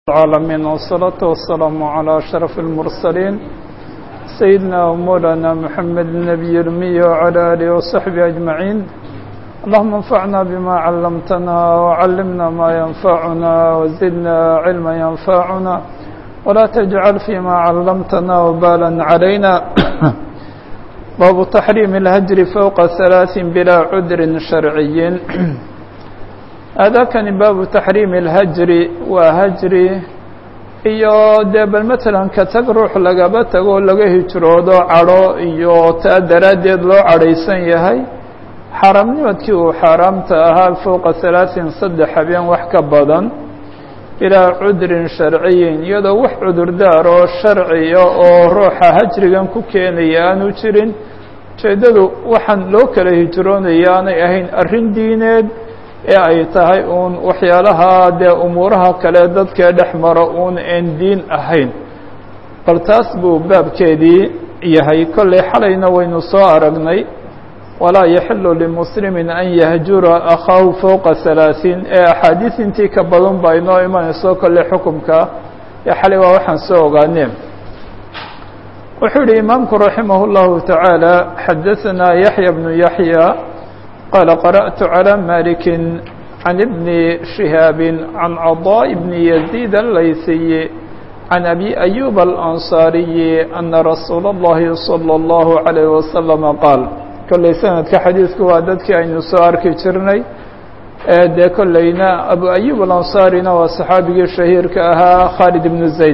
العالمين والصلاة والسلام على أشرف المرسلين سيدنا ومولانا محمد النبي الأمي وعلى آله وصحبه أجمعين اللهم انفعنا بما علمتنا وعلمنا ما ينفعنا وزدنا علما ينفعنا ولا تجعل فيما علمتنا وبالا علينا باب تحريم الهجر فوق ثلاث بلا عذر شرعي aadaakani baabu taxriimi اlhajri waa hajri iyo dee bal matalan ka tag ruux lagaba tago oo laga hijroodo cadho iyo taa daraaddeed loo cadhaysan yahay xaaraamnimadkii uu xaaraamta ahaa fowqa halaaثin saddex habeen wax ka badan ilaa cudrin sharciyin iyadoo wax cudurdaar oo sharciya oo ruuxa hajrigan ku keenaya aanu jirin ujeeddadu waxaan loo kala hijroonaya aanay ahayn arrin diineed ee ay tahay uun waxyaalaha dee umuuraha kale dadkee dhex maro uun aan diin ahayn bal taas buu baabkeedii yahay kollay xalayna waynu soo aragnay walaa yaxilu limuslimin an yahjura akhaahu fowqa halaaثiin ee axaadiis intii ka badan baa inoo imanayso kolley xukumka ee xalay waa waxaan soo ogaaneen wuxuu yihi imaamku raximah اllahu taعaalى xadaثanaa yaxya bnu yaxya قال قرأت على مالك عن ابن شهاب عن عضاء بن يزيد الليثي عن أبي أيوب الأنصاري أن رسول الله صلى الله عليه وسلم قال كل سنة كحديثك واددك أن يسارك جرني de kolleyna abu أيوب الأنصاريna waa صحaabigii شhaهيirka ahaa khالد بن زaيد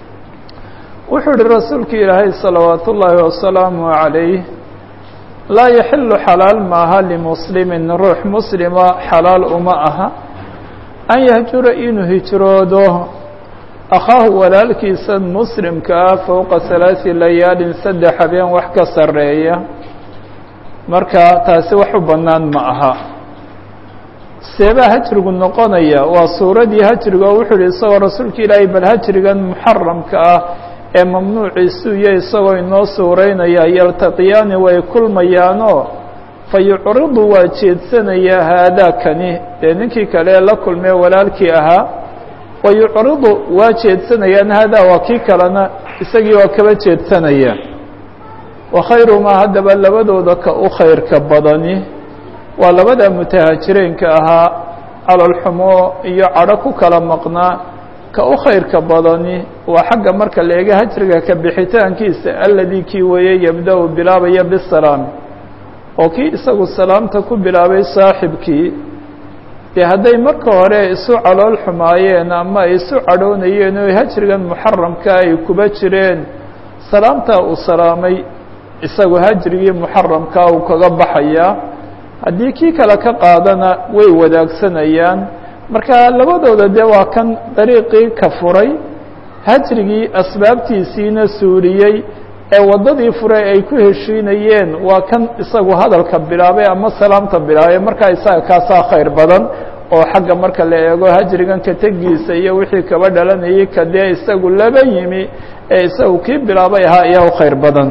wuxuu uhi rasuulka ilaahay صلaوaaت الlahi وaسلaaم عليه laa yaxilu xalaal maaha limuslimin ruux muslima xalaal uma aha an yahjura inuu hijroodo akhaahu walaalkiisa muslimka ah fowqa halaasi layaalin saddex habeen wax ka sarreeya marka taasi wax u bannaan ma aha seebaa hajrigu noqonaya waa suuradii hajriga oo wuxuu yihi isagoo rasuulka ilaahay bal hajrigan muxaramka ah ee mamnuuciisu iyo isagoo inoo suuraynaya yaltaqiyaani way kulmayaanoo fa yucridu waa jeedsanayaa haadaakani dee ninkii kale ee la kulmee walaalkii ahaa wa yucridu waa jeedsanayaan haadaa waa kii kalena isagii waa kaba jeedsanaya wa khayrumaa haddaba labadooda ka u khayrka badani waa labada mutahaajireenka ahaa calolxumo iyo cadho ku kala maqnaa ka u khayrka badani waa xagga marka la eega hajriga ka bixitaankiisa alladii kii weeye yabda-u bilaabaya bisalaam oo kii isagu salaamta ku bilaabay saaxibkii dee hadday marka hore isu calool xumaayeen ama ay isu cadhoonayeen oo hajrigan muxaramka ay kuba jireen salaamtaa uu salaamay isagu hajrigii muxaramkaa uu kaga baxayaa haddii kii kale ka qaadana way wadaagsanayaan marka labadooda dee waa kan dariiqii ka furay hajrigii asbaabtiisiina suuriyey ee waddadii furay ay ku heshiinayeen waa kan isagu hadalka bilaabay ama salaamta bilaabay markaa isaga kaasaa khayr badan oo xagga marka la eego hajrigan ka tegiisa iyo wixii kaba dhalanayay ka dee isagu laba yimi ee isagu kii bilaabay ahaa ayaa u khayr badan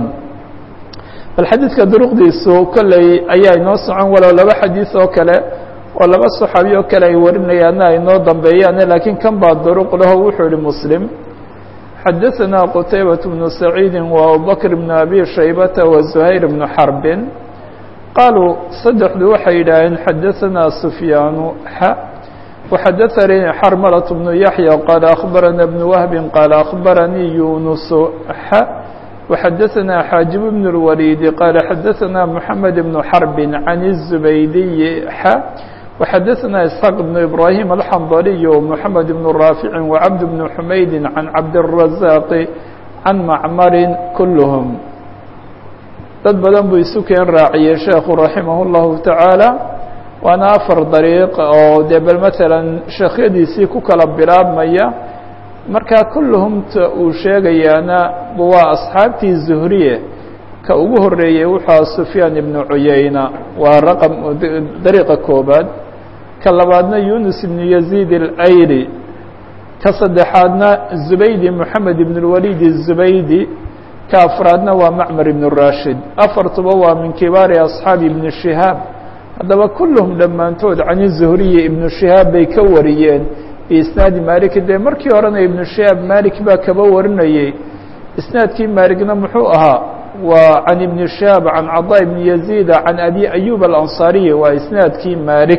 bal xadiidka duruqdiisu kolley ayaa inoo socon walow laba xadiis oo kale oo laba صaxaabi oo kale ay warinayaana ay noo dambeeyaane laakiin kan baa duruq laho wuxuu yihi muslim xadaثana qtaybaة bnu saciidi wa abubakr bn abi shaybata wa زuhayr bnu xarbin qaaluu saddexdu waxay yidhaaheen xadaثana sufyaanu xa وxadaثanii xarmalaة bnu yaحya qaala akhbarana bn wahbi qaala akhbaranii yunus xa وxadaثna xاaجib بن الوليد qال xadaثna محamed بن xرب عن الزbaydiي x وxadaثna إسحاq بن إبراهيم الحنظلي ومحamed بن رافع وعبد بن حmayd عن cabدالرزاq عن معmr كلهم dad badan buu isu keen raaciyey sheekhu رaحimه الlahu taعaalى waana afar dariiq oo dee bal mثalا sheekhyadiisii ku kala bilaabmaya marka kulluhumta uu sheegayaana waa asxaabtii zuhriye ka ugu horeeyey wuxua sufyaan ibnu cuyayna waa raqam dariiqa koobaad ka labaadna yunus ibnu yaziid اlayri ka saddexaadna zubaydi moxamed ibn اlwalid الzubaydi ka afraadna waa macmar ibn rashid afartuba waa min kibaari asxaabi ibni shihaab haddaba kulluhum dhammaantood can zuhriye ibnu shihaab bay ka wariyeen biisnaadi malik dee markii horena ibnu shihaab malik baa kaba warinayey isnaadkii malikna muxuu ahaa waa can ibni shihaab can cadaa ibni yaziida can abi ayub alansaariyi waa isnaadkii malik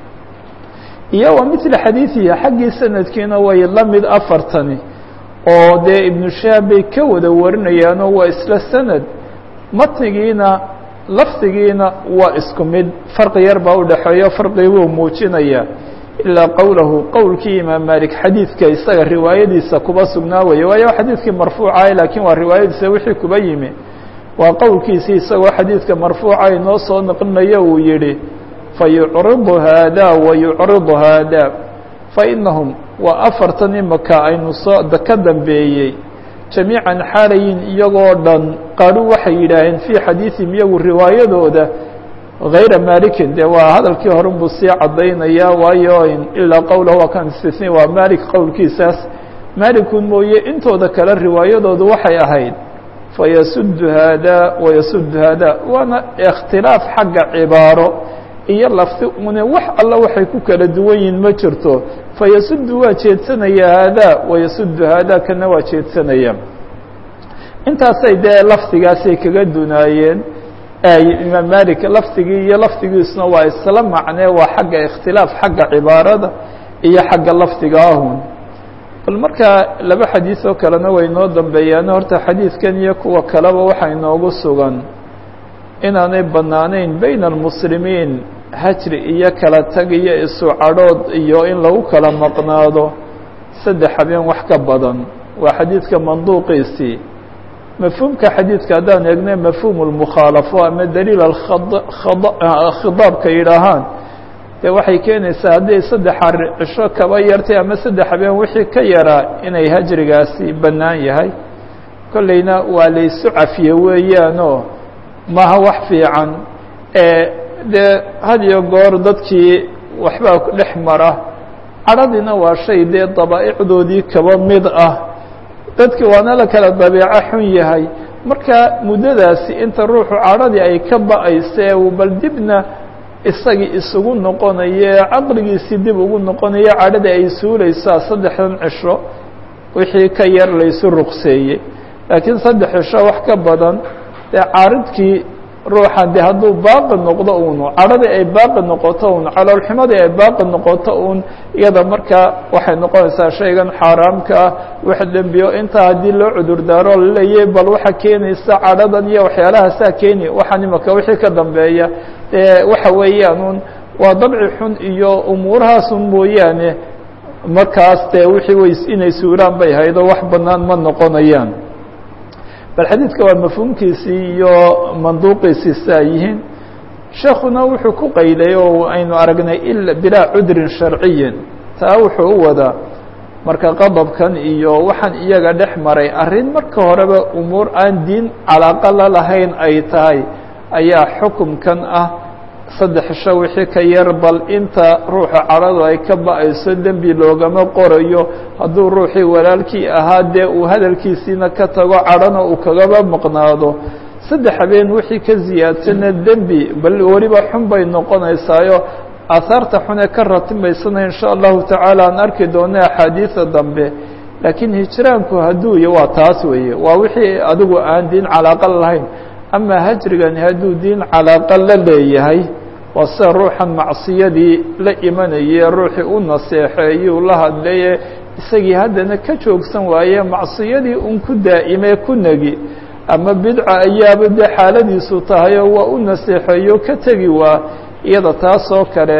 iyo wa mila xadiidihi xaggii sanadkiina way la mid afartani oo dee ibnu shihaab bay ka wada warinayaanoo waa isla sanad matnigiina lafdigiina waa isku mid farqi yar baa udhexeeyo farqi buu muujinaya ilaa qowlahu qowlkii imaam malik xadiidka isaga riwaayadiisa kuba sugnaa weye waayo xadiidkii marfuucaah laakiin waa riwaayadiisa wixii kuba yimi waa qowlkiisii isagoo xadiidka marfuuca inoo soo naqlinayo uu yihi fayucridu haada wayucridu haada fainahum waa afartan imaka aynu soo ka dambeeyey jamiican xaalayin iyagoo dhan qaru waxay yidhaaheen fii xadiiثihim iyagu riwaayadooda غayra malikin de waa hadalkii horun buu sii caddaynaya waayo ilaa qowlahu waa kan istisni waa malik qowlkiisaas malikun mooye intooda kale riwaayadoodu waxay ahayd fayasudu haada wayasudu haada waana اkhtilaaf xagga cibaaro iyo lafti une wax alla waxay ku kala duwan yihin ma jirto fayasudu waa jeedsanaya haada wayasudu haada kana waa jeedsanaya intaasay dee lafdigaasay kaga dunaayeen imaam malik lafdigii iyo lafdigiisuna waa isla macnee waa xagga ikhtilaaf xagga cibaarada iyo xagga lafdiga ahun bal markaa laba xadiis oo kalena way noo dambeeyaan horta xadiidkan iyo kuwa kaleba waxaa inoogu sugan inaanay banaanayn bayna almuslimiin hajri iyo kala tag iyo isu cadhood iyo in lagu kala maqnaado saddex habeen wax ka badan waa xadiidka manduuqiisii mafhuumka xadiidka haddaan eegna mafhuum اlmukhaalafo ama daliil khidaabka yidhaahaan dee waxay keenaysaa hadday saddex cisho kaba yartay ama saddex habeen wixii ka yaraa inay hajrigaasi bannaan yahay kolleyna waa laysu cafiye weeyaanoo maaha wax fiican dee had iyo goor dadkii waxbaa dhex mara cadhadiina waa shay dee dabaa'icdoodii kaba mid ah dadki waana la kala dabeeco xun yahay marka muddadaasi inta ruuxu cadhadii ay ka ba-ayse bal dibna isagii isugu noqonaye caqligiisii dib ugu noqonayo cadhadii ay suuleysaa saddexdan cisho wixii ka yar laysu ruqseeyey laakiin saddex cisho wax ka badan dee caaridkii ruuxan de hadduu baaqi noqdo un cadhadii ay baaqi noqoto un caloolxumadii ay baaqi noqoto un iyada markaa waxay noqonaysaa shaygan xaaraamka ah wax dembiyo intaa haddii loo cudurdaaro laleeyahy bal waxa keenaysa cadhadan iyo waxyaalahaasaa keeni waxaan imaka wixii ka dambeeya dee waxa weeyaan un waa dabci xun iyo umuurahaasun mooyaane markaas dee wixii way inay suuraan bay haydo wax banaan ma noqonayaan bal xadiidka waa mafhuumkiisii iyo manduuqiisii saa yihiin sheekuna wuxuu ku qayday oo aynu aragnay ila bilaa cudrin sharciyin taa wuxuu u wadaa marka qadabkan iyo waxaan iyaga dhex maray arrin marka horeba umuur aan diin calaaqa la lahayn ay tahay ayaa xukumkan ah saddex sho wixii ka yar bal inta ruuxa cadhadu ay ka ba-ayso dembi loogama qorayo hadduu ruuxii walaalkii ahaa dee uu hadalkiisiina ka tago cadhana uu kagaba maqnaado saddex habeen wixii ka ziyaadsana dembi bal weliba xun bay noqonaysaayo aahaarta xun ee ka ratimaysana in sha allahu tacaala aan arki doona axaadiida dambe laakiin hijraanku hadduu iyo waa taas weeye waa wixii adigu aan diin calaaqa lahayn ama hajrigani hadduu diin calaaqa la leeyahay waa sida ruuxan macsiyadii la imanayee ruuxii u naseexeeyuu la hadlaye isagii haddana ka joogsan waaye macsiyadii un ku daa'imee ku negi ama bidca ayaaba dee xaaladiisu tahayoo waa u naseexeeyo ka tegi waa iyada taasoo kale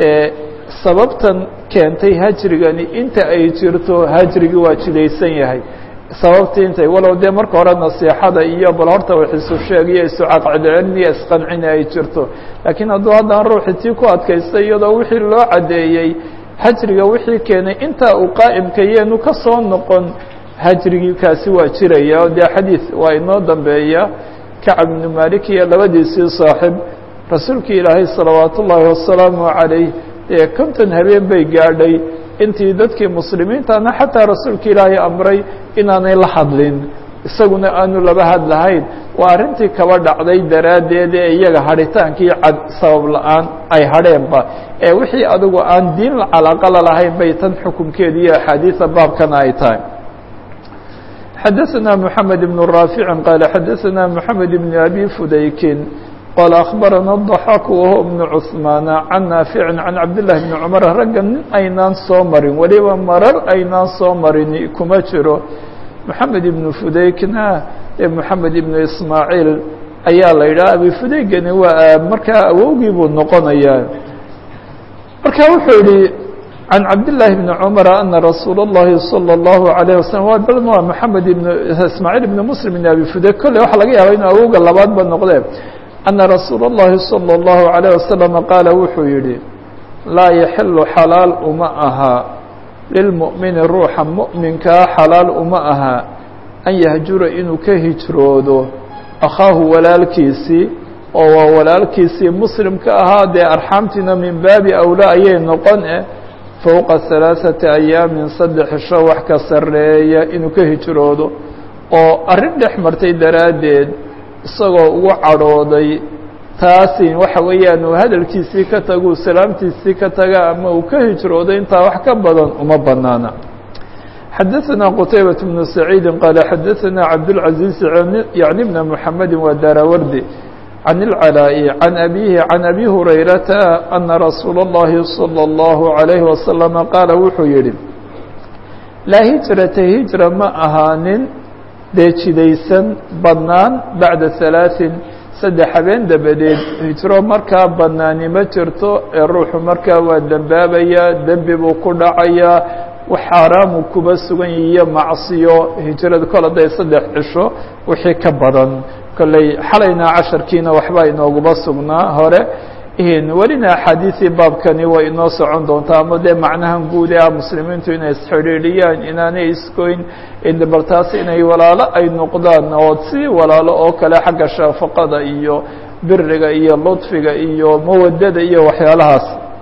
sababtan keentay hajrigani inta ay jirto hajrigii waa jidaysan yahay sababtii intay walow dee marka hore nasiixada iyo bal horta wax isu sheeg iyo isu caqcidcelin iyo isqancina ay jirto laakiin hadduu haddaan ruuxi tii ku adkaystay iyadoo wixii loo caddeeyey hajriga wixii keenay intaa uu qaa'imka yeenu ka soo noqon hajrigii kaasi waa jiraya o dee xadiid waa inoo dambeeya kacab ibnu malik iyo labadiisii saaxib rasuulkii ilaahay salawaat ullaahi wasalaamu calayh dee konton habeen bay gaadhay intii dadkii muslimiintana xataa rasuulka ilaahay amray inaanay la hadlin isaguna aanu laba hadlahayn waa arrintii kaba dhacday daraaddeed ee iyaga hadhitaankii cad sabab la-aan ay hadheenba ee wixii adigu aan diin calaqala lahayn bay tan xukunkeeda iyo axaadiisa baabkana ay tahay xadaثna mحamed بن raafici qaala xadaثna mحamed بn abi fudaykin qال أخبرنا الضحاك وهو بن cثمان عن نافع عن عبد الله بن cمر ragga nin aynaan soo marin weliba marar aynaan soo marin kuma jiro محamed بن fudaykna ee محamed بن ismاعيل ayaa la yidhaha abi fudaygani waa markaa awowgii buu noqonayaa marka wuxuu yihi عن عبد الله بن عمر أن رsuuل اللhi صلى الله عليه وسلم waa محamed بن ismاعيل بن مسلم بن abi fudayk kolley waxa laga yaaba inuu awowga labaad ba noqdee أن رsuuل اللhi صلى الله عليه وسلم qاaل wuxuu yihi laa يحل xalaal uma aha lilمؤمiن ruuxa مؤminkaa xalaal uma aha an yahjura inuu ka hijroodo أkhaahu walaalkiisii oo waa walaalkiisii muslimka ahaa dee arxaamtiina min baabi أwlى ayay noqon eh fowqa ثaلaaثaةi أyaamin saddex sho wax ka sareeya inuu ka hijroodo oo arrin dhex martay daraaddeed isagoo ugu cadhooday taasi waxa weeyaan uu hadalkiisii ka tago uu salaamtiisii ka taga ama uu ka hijroodo intaa wax ka badan uma banaana xadaثna qtaybaة بن سacيidi qaala xadaثna cabdالعaزيز yaعni بna mحamedi waa daarawardi عن العلاء عن أبيه عن أبي هريرة أن رsuuل اللhi صلى الله عليه وسلم qاaل wuxuu yihi laa hiجرaةa hiجرa ma ahaanin dee jidaysan badnaan baعda ثaلaaثin saddex habeen dabadeed hijro markaa banaani ma jirto ee ruuxu markaa waa dembaabaya dembi buu ku dhacayaa wax xaaraamu kuba sugan iyo macصiyo hijrada kol haday saddex cisho wixii ka badan kolley xalayna casharkiina waxbaa inooguba sugnaa hore welina axaadiisii baabkani way inoo socon doontaa ama dee macnahan guud ee ah muslimiintu inay isxidhiidhiyaan inaanay iskoyn bal taas inay walaalo ay noqdaan oo si walaalo oo kale xagga shaafaqada iyo biriga iyo ludfiga iyo mawadada iyo waxyaalahaas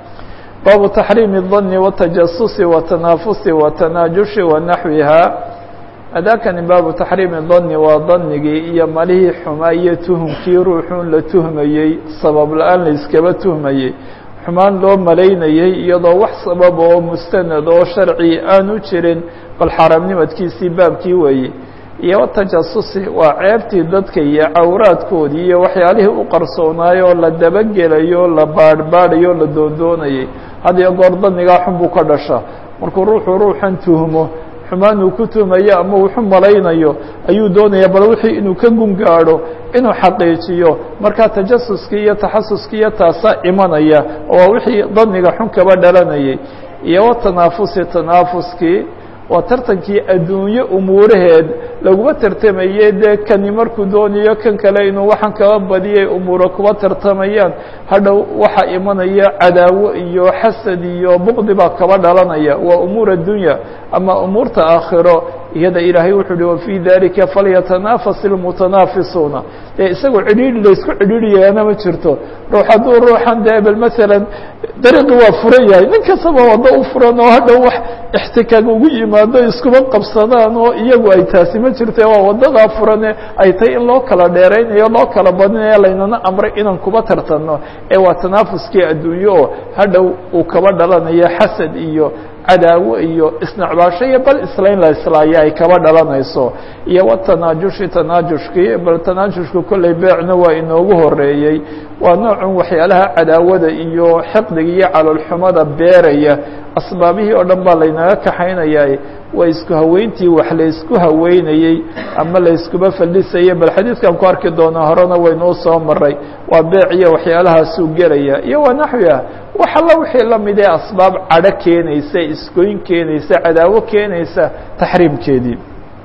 baabu taxriimi الdani watajasusi watanaafusi watanaajushi wanaxwiha adaakani baabu taxriimi dani waa danigii iyo malihii xumaa iyo tuhumkii ruuxuun la tuhmayey sabab la-aan la iskaba tuhmayey xumaan loo malaynayey iyadoo wax sabab oo mustanad oo sharci aanu jirin bal xaaraamnimadkiisii baabkii weeye iyo watajasusi waa ceebtii dadka iyo cawraadkoodii iyo waxyaalihii u qarsoonaayoo la dabagelayo la baadhbaadhayo la doondoonayay had iyo goor danigaa xun buu ka dhasha markuu ruuxu ruuxan tuhmo xumaan uu ku tuhmayo ama wuxu malaynayo ayuu doonaya bal wixii inuu ka gun gaadho inuu xaqiijiyo markaa tajasuskii iyo taxasuskii iyo taasaa imanaya oo waa wixii daniga xun kaba dhalanayay iyo watanaafusi tanaafuskii waa tartankii adduunye umuuraheed laguma tartamayey dee kani markuu doonayo kan kale inuu waxaan kaba badiyay umuuro kuba tartamayaan hadhow waxaa imanaya cadaawo iyo xasad iyo buqdi baa kaba dhalanaya waa umuur addunya ama umuurta aakhiro iyada ilaahay wuxuu uhi wafii dalika falyatanafas ilmutanaafisuuna dee isagoo cidhiidhi laysku cidhiidhiyaana ma jirto ruux hadduu ruuxan dee bal masalan dariiqi waa furan yahay nin kastaba waddo u furan oo hadhow wax ixtikaag ugu yimaado iskuba qabsadaan oo iyagu ay taasi ma jirte waa waddadaa furane ay tahay in loo kala dheeraynayo loo kala badinayo laynana amray inaan kuba tartanno ee waa tanaafuskii adduunye oo hadhow uu kaba dhalanayo xasad iyo cadaawo iyo isnacbaasho iyo bal islayn la islaayo ay kaba dhalanayso iyo watanaajushi tanaajushkii bal tanaajushku kolley beecna waa inoogu horeeyey waa noocun waxyaalaha cadaawada iyo xiqdiga iyo caloolxumada beeraya asbaabihii oo dhan baa laynaga kaxaynayay waa isku haweyntii wax laysku haweynayey ama layskuba faldhisayay bal xadiidkan ku arki doonaa horena waynuu soo maray waa beec iyo waxyaalahaasuu gelaya iyo waa naxwiah wax alla wixii la mid ee asbaab cadho keenaysa isgoyn keenaysa cadaawo keenaysa taxriimkeedii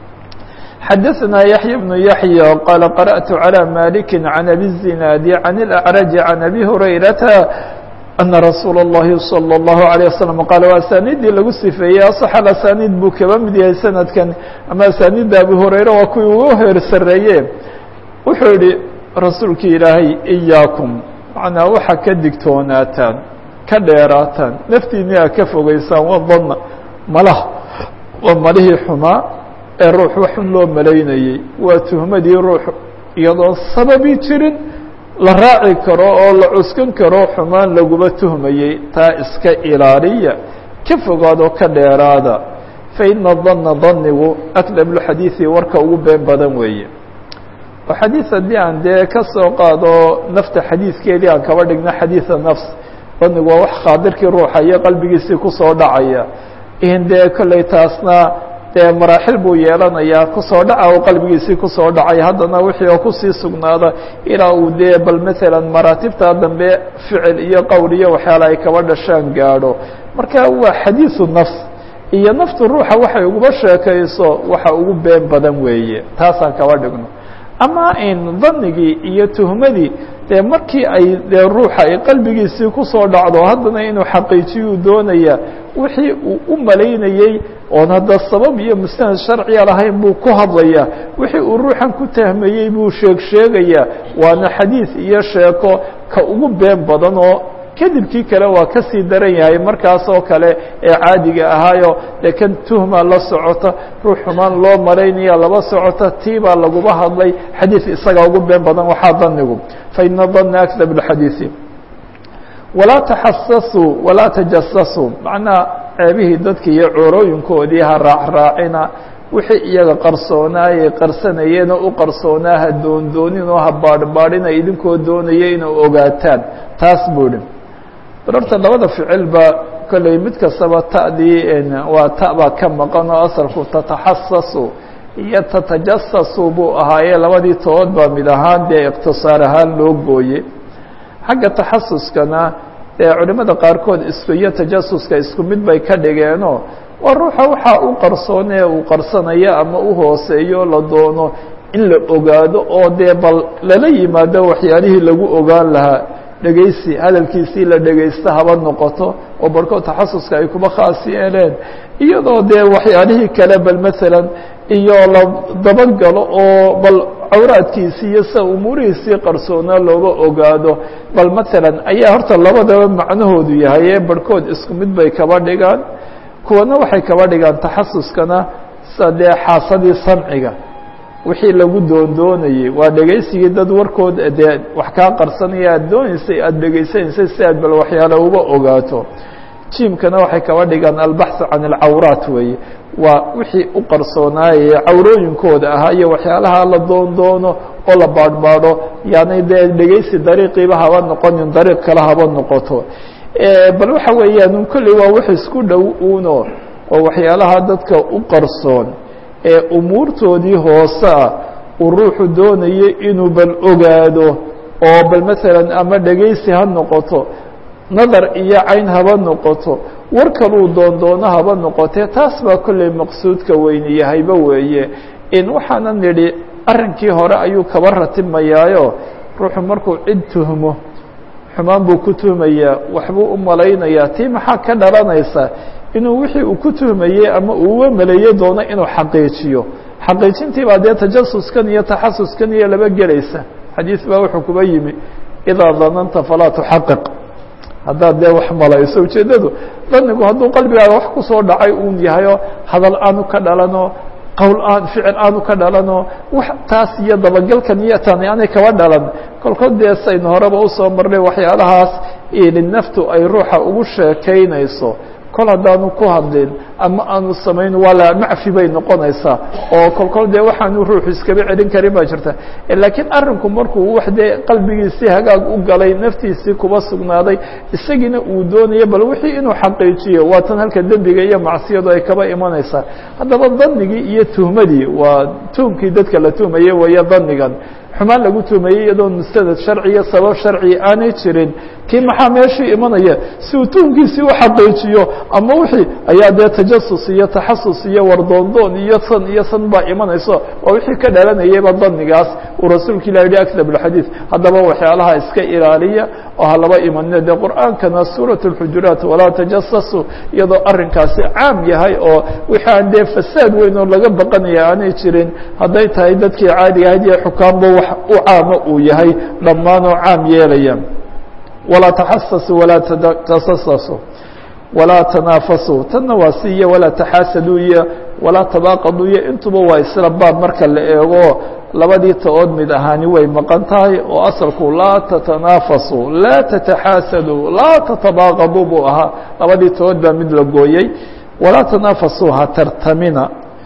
xadaثna yaحya بن yaحyى qala qarأtu عalى maliki عan abi الزinaadi عan الأعraج عan abi hurayrata أna rasuula الlahi salى الlahu عalيه waslم qaala waa asaaniiddii lagu sifeeyey aصx asaaniid buu kaba mid yahay sanadkan ama asaaniidda abi hurayre waa kuwii ugu heer sareeye wuxuu yihi rasuulkii ilaahay إyaakum macnaa waxa ka digtoonaataan ka dheeraataan naftiini a ka fogeysaan waa dana malaha waa malihii xumaa ee ruux waxun loo malaynayey waa tuhmadii ruux iyadoo sababi jirin la raaci karo oo la cuskan karo xumaan laguma tuhmayey taa iska ilaaliya ka fogaadoo ka dheeraada fa ina danna danigu akdabulxadiidi warka ugu been badan weeye oo xadiid haddii aan dee ka soo qaado nafta xadiidkeedii aan kaba dhigno xadiida nafs danigu waa wax khaadirkii ruuxa iyo qalbigiisii kusoo dhacaya in dee kolley taasna dee maraaxil buu yeelanayaa kusoo dhaca oo qalbigiisii kusoo dhacay haddana wixii oo kusii sugnaada ilaa uu dee bal maalan maraatibta dambe ficil iyo qowl iyo waxyaala ay kaba dhashaan gaadho marka waa xadiidu nafs iyo naftu ruuxa waxay uguba sheekayso waxa ugu been badan weeye taasaan kaba dhigno ama in danigii iyo tuhmadii dee markii ay dee ruuxa ay qalbigiisii kusoo dhacdo haddana inuu xaqiijiyuu doonaya wixii uu u malaynayey oon hadda sabab iyo mustanad sharciya lahayn buu ku hadlaya wixii uu ruuxan ku tahmayey buu sheeg sheegaya waana xadiid iyo sheeko ka ugu been badan oo kadibkii kale waa ka sii daran yahay markaas oo kale ee caadiga ahaayo dee kan tuhma la socota ruux xumaan loo malaynaya laba socota tii baa laguba hadlay xadiid isagaa ugu been badan waxaa danigu fa ina dana akdab اxadiiثi walaa taxasasuu walaa tajasasuu macnaha ceebihii dadki iyo coorooyinkoodii ha raacraacina wixii iyaga qarsoonaayay qarsanayeen oo u qarsoonaa ha doondoonin oo ha baadhbaadhina idinkoo doonaya inay ogaataan taas buu idhi barorta labada ficilba kolley mid kastaba ta'dii waa ta baa ka maqan oo asalku tataxasasu iyo tatajasasu buu ahaayee labadii tood baa mid ahaan dee iqtisaar ahaan loo gooye xagga taxasuskana ee culimada qaarkood isku iyo tajasuska isku mid bay ka dhigeenoo waa ruuxa waxaa u qarsoonee uu qarsanayo ama u hooseeyo la doono in la ogaado oo dee bal lala yimaado waxyaalihii lagu ogaan lahaa dhegaysi hadalkiisii la dhegaysta haba noqoto oo barhkood taxasuska ay kuba khaas yeeleen iyadoo dee waxyaalihii kale bal maalan iyo la dabagalo oo bal cawraadkiisii iyo sida umuurihiisii qarsoonaa looga ogaado bal maalan ayaa horta labadaba macnahoodu yahay ee barhkood isku mid bay kaba dhigaan kuwana waxay kaba dhigaan taxasuskana sida dee xaasadii samciga wixii lagu doondoonayey waa dhegaysigii dad warkood dee wax kaa qarsanaya aada dooneysay aada dhegaysanaysay si aad bal waxyaale uga ogaato jiimkana waxay kaba dhigaan albaxu can alcawraat weeye waa wixii u qarsoonaayay cawrooyinkooda ahaa iyo waxyaalaha la doondoono oo la baadhbaadho yani dee dhegaysi dariiqiiba haba noqonin dariiq kale haba noqoto bal waxa weeyaan kolley waa wax isku dhow uno oo waxyaalaha dadka u qarsoon ee umuurtoodii hoose ah uu ruuxu doonayo inuu bal ogaado oo bal maalan ama dhegaysi ha noqoto nadar iyo cayn haba noqoto war kaluu doondoono haba noqotee taas baa kolley maqsuudka weyni yahayba weeye in waxaana nidhi arrinkii hore ayuu kaba ratimayaayo ruuxu markuu cid tuhmo xumaan buu ku tuhmayaa waxbuu u malaynayaa tii maxaa ka dhalanaysa inuu wixii uu ku tuhmayey ama uuuga maleeye doono inuu xaqiijiyo xaqiijintii baa dee tajasuskan iyo taxasuskan iyo laba gelaysa xadiis baa wuxuu kuba yimi idaa dananta falaa tuxaqiq haddaad dee wax malayso ujeeddadu danigu hadduu qalbigaaga wax kusoo dhacay uun yahayo hadal aanu ka dhalano qowl aan ficil aanu ka dhalano wax taas iyo dabagalkan iyo tani aanay kaba dhalan kolkood dee saynu horeba usoo marnay waxyaalahaas naftu ay ruuxa ugu sheekaynayso kol haddaanu ku hadlin ama aanu samayn waa la macfi bay noqonaysaa oo kolkol dee waxaanu ruuxu iskaba celin karin baa jirta laakiin arrinku markuu wax dee qalbigiisii hagaag u galay naftiisii kuba sugnaaday isagiina uu doonayo bal wixii inuu xaqiijiyo waa tan halka dembiga iyo macsiyadu ay kaba imanaysaa haddaba danigii iyo tuhmadii waa tuhmkii dadka la tuhmaye weeye danigan xumaan lagu tuhmayey iyadoo mustanad sharci iyo sabab sharci aanay jirin kii maxaa meeshii imanaya si uu tuhmkiisii u xaqiijiyo ama wixii ayaa dee tajasus iyo taxasus iyo wardoondoon iyo san iyo san baa imanayso waa wixii ka dhalanayayba danigaas uu rasuulka ilah yihi akdab alxadiid haddaba waxyaalaha iska ilaaliya oo ha laba imanina dee qur'aankana suurat اlxujuraat walaa tajasasu iyadoo arrinkaasi caam yahay oo wixii aan dee fasaad weyn oo laga baqanaya aanay jirin hadday tahay dadkii caadiga ahayd iyo xukaamba wax u caamo uu yahay dhammaan oo caam yeelaya walaa taxasasu walaa tajasasu walaa tanaafasu tanna waa si iyo walaa taxaasaduu iyo walaa tabaaqadu iyo intuba waa isla baab marka la eego labadii ta-ood mid ahaani way maqan tahay oo asalku laa tatanaafasu laa tataxaasadu laa tatabaaqadu buu ahaa labadii ta-ood baa mid la gooyey walaa tanaafasu ha tartamina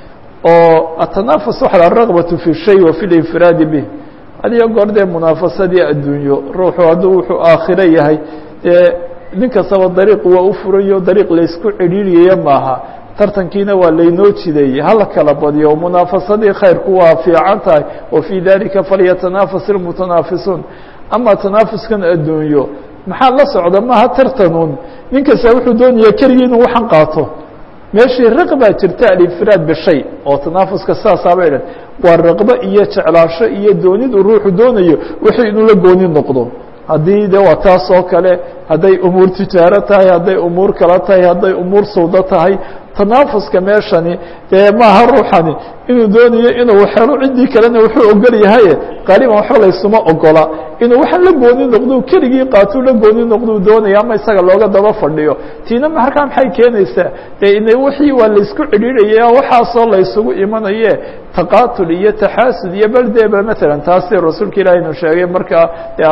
oo atanaafus waxa alraqbatu fi shay wa fi linfiraadi bih adiyo goor dee munaafasadii adduunyo ruuxu hadduu wuxuu aakhiro yahay dee nin kastaba dariiq waa u furayo dariiq laysku cidhiiriyaya maaha tartankiina waa laynoo jideeyey hala kala badiyo munaafasadii khayrku waa fiican tahay wa fii dalika falyatanafas ilmutanaafisuun ama tanaafuskan adduunyo maxaa la socda maaha tartanuun nin kasta wuxuu doonaya keligii inuu waxan qaato meeshii raqbaa jirta alinfiraad bishay oo tanaafuska sidaasaabay dhan waa raqbo iyo jeclaasho iyo doonid uu ruuxu doonayo wixii inuu la gooni noqdo haddii de waa taas oo kale hadday umuur tijaaro tahay hadday umuur kala tahay hadday umuur sawdo tahay tanaafuska meeshani dee maaha ruuxani inuu doonayo inuu helo ciddii kalena wuxuu ogol yahaye qaaliban waxba laysuma ogola inuu waxa la gooni noqdo keligii qaatuu la gooni noqdou doonaya ama isaga looga daba fadhiyo tiina markaa maxay keenaysaa dee ina wixii waa laysku cidhiiraya waxaasoo laysugu imanaye taqaatul iyo taxaasud iyo baldeba matalan taasi rasuulka ilahi inu sheegay markaa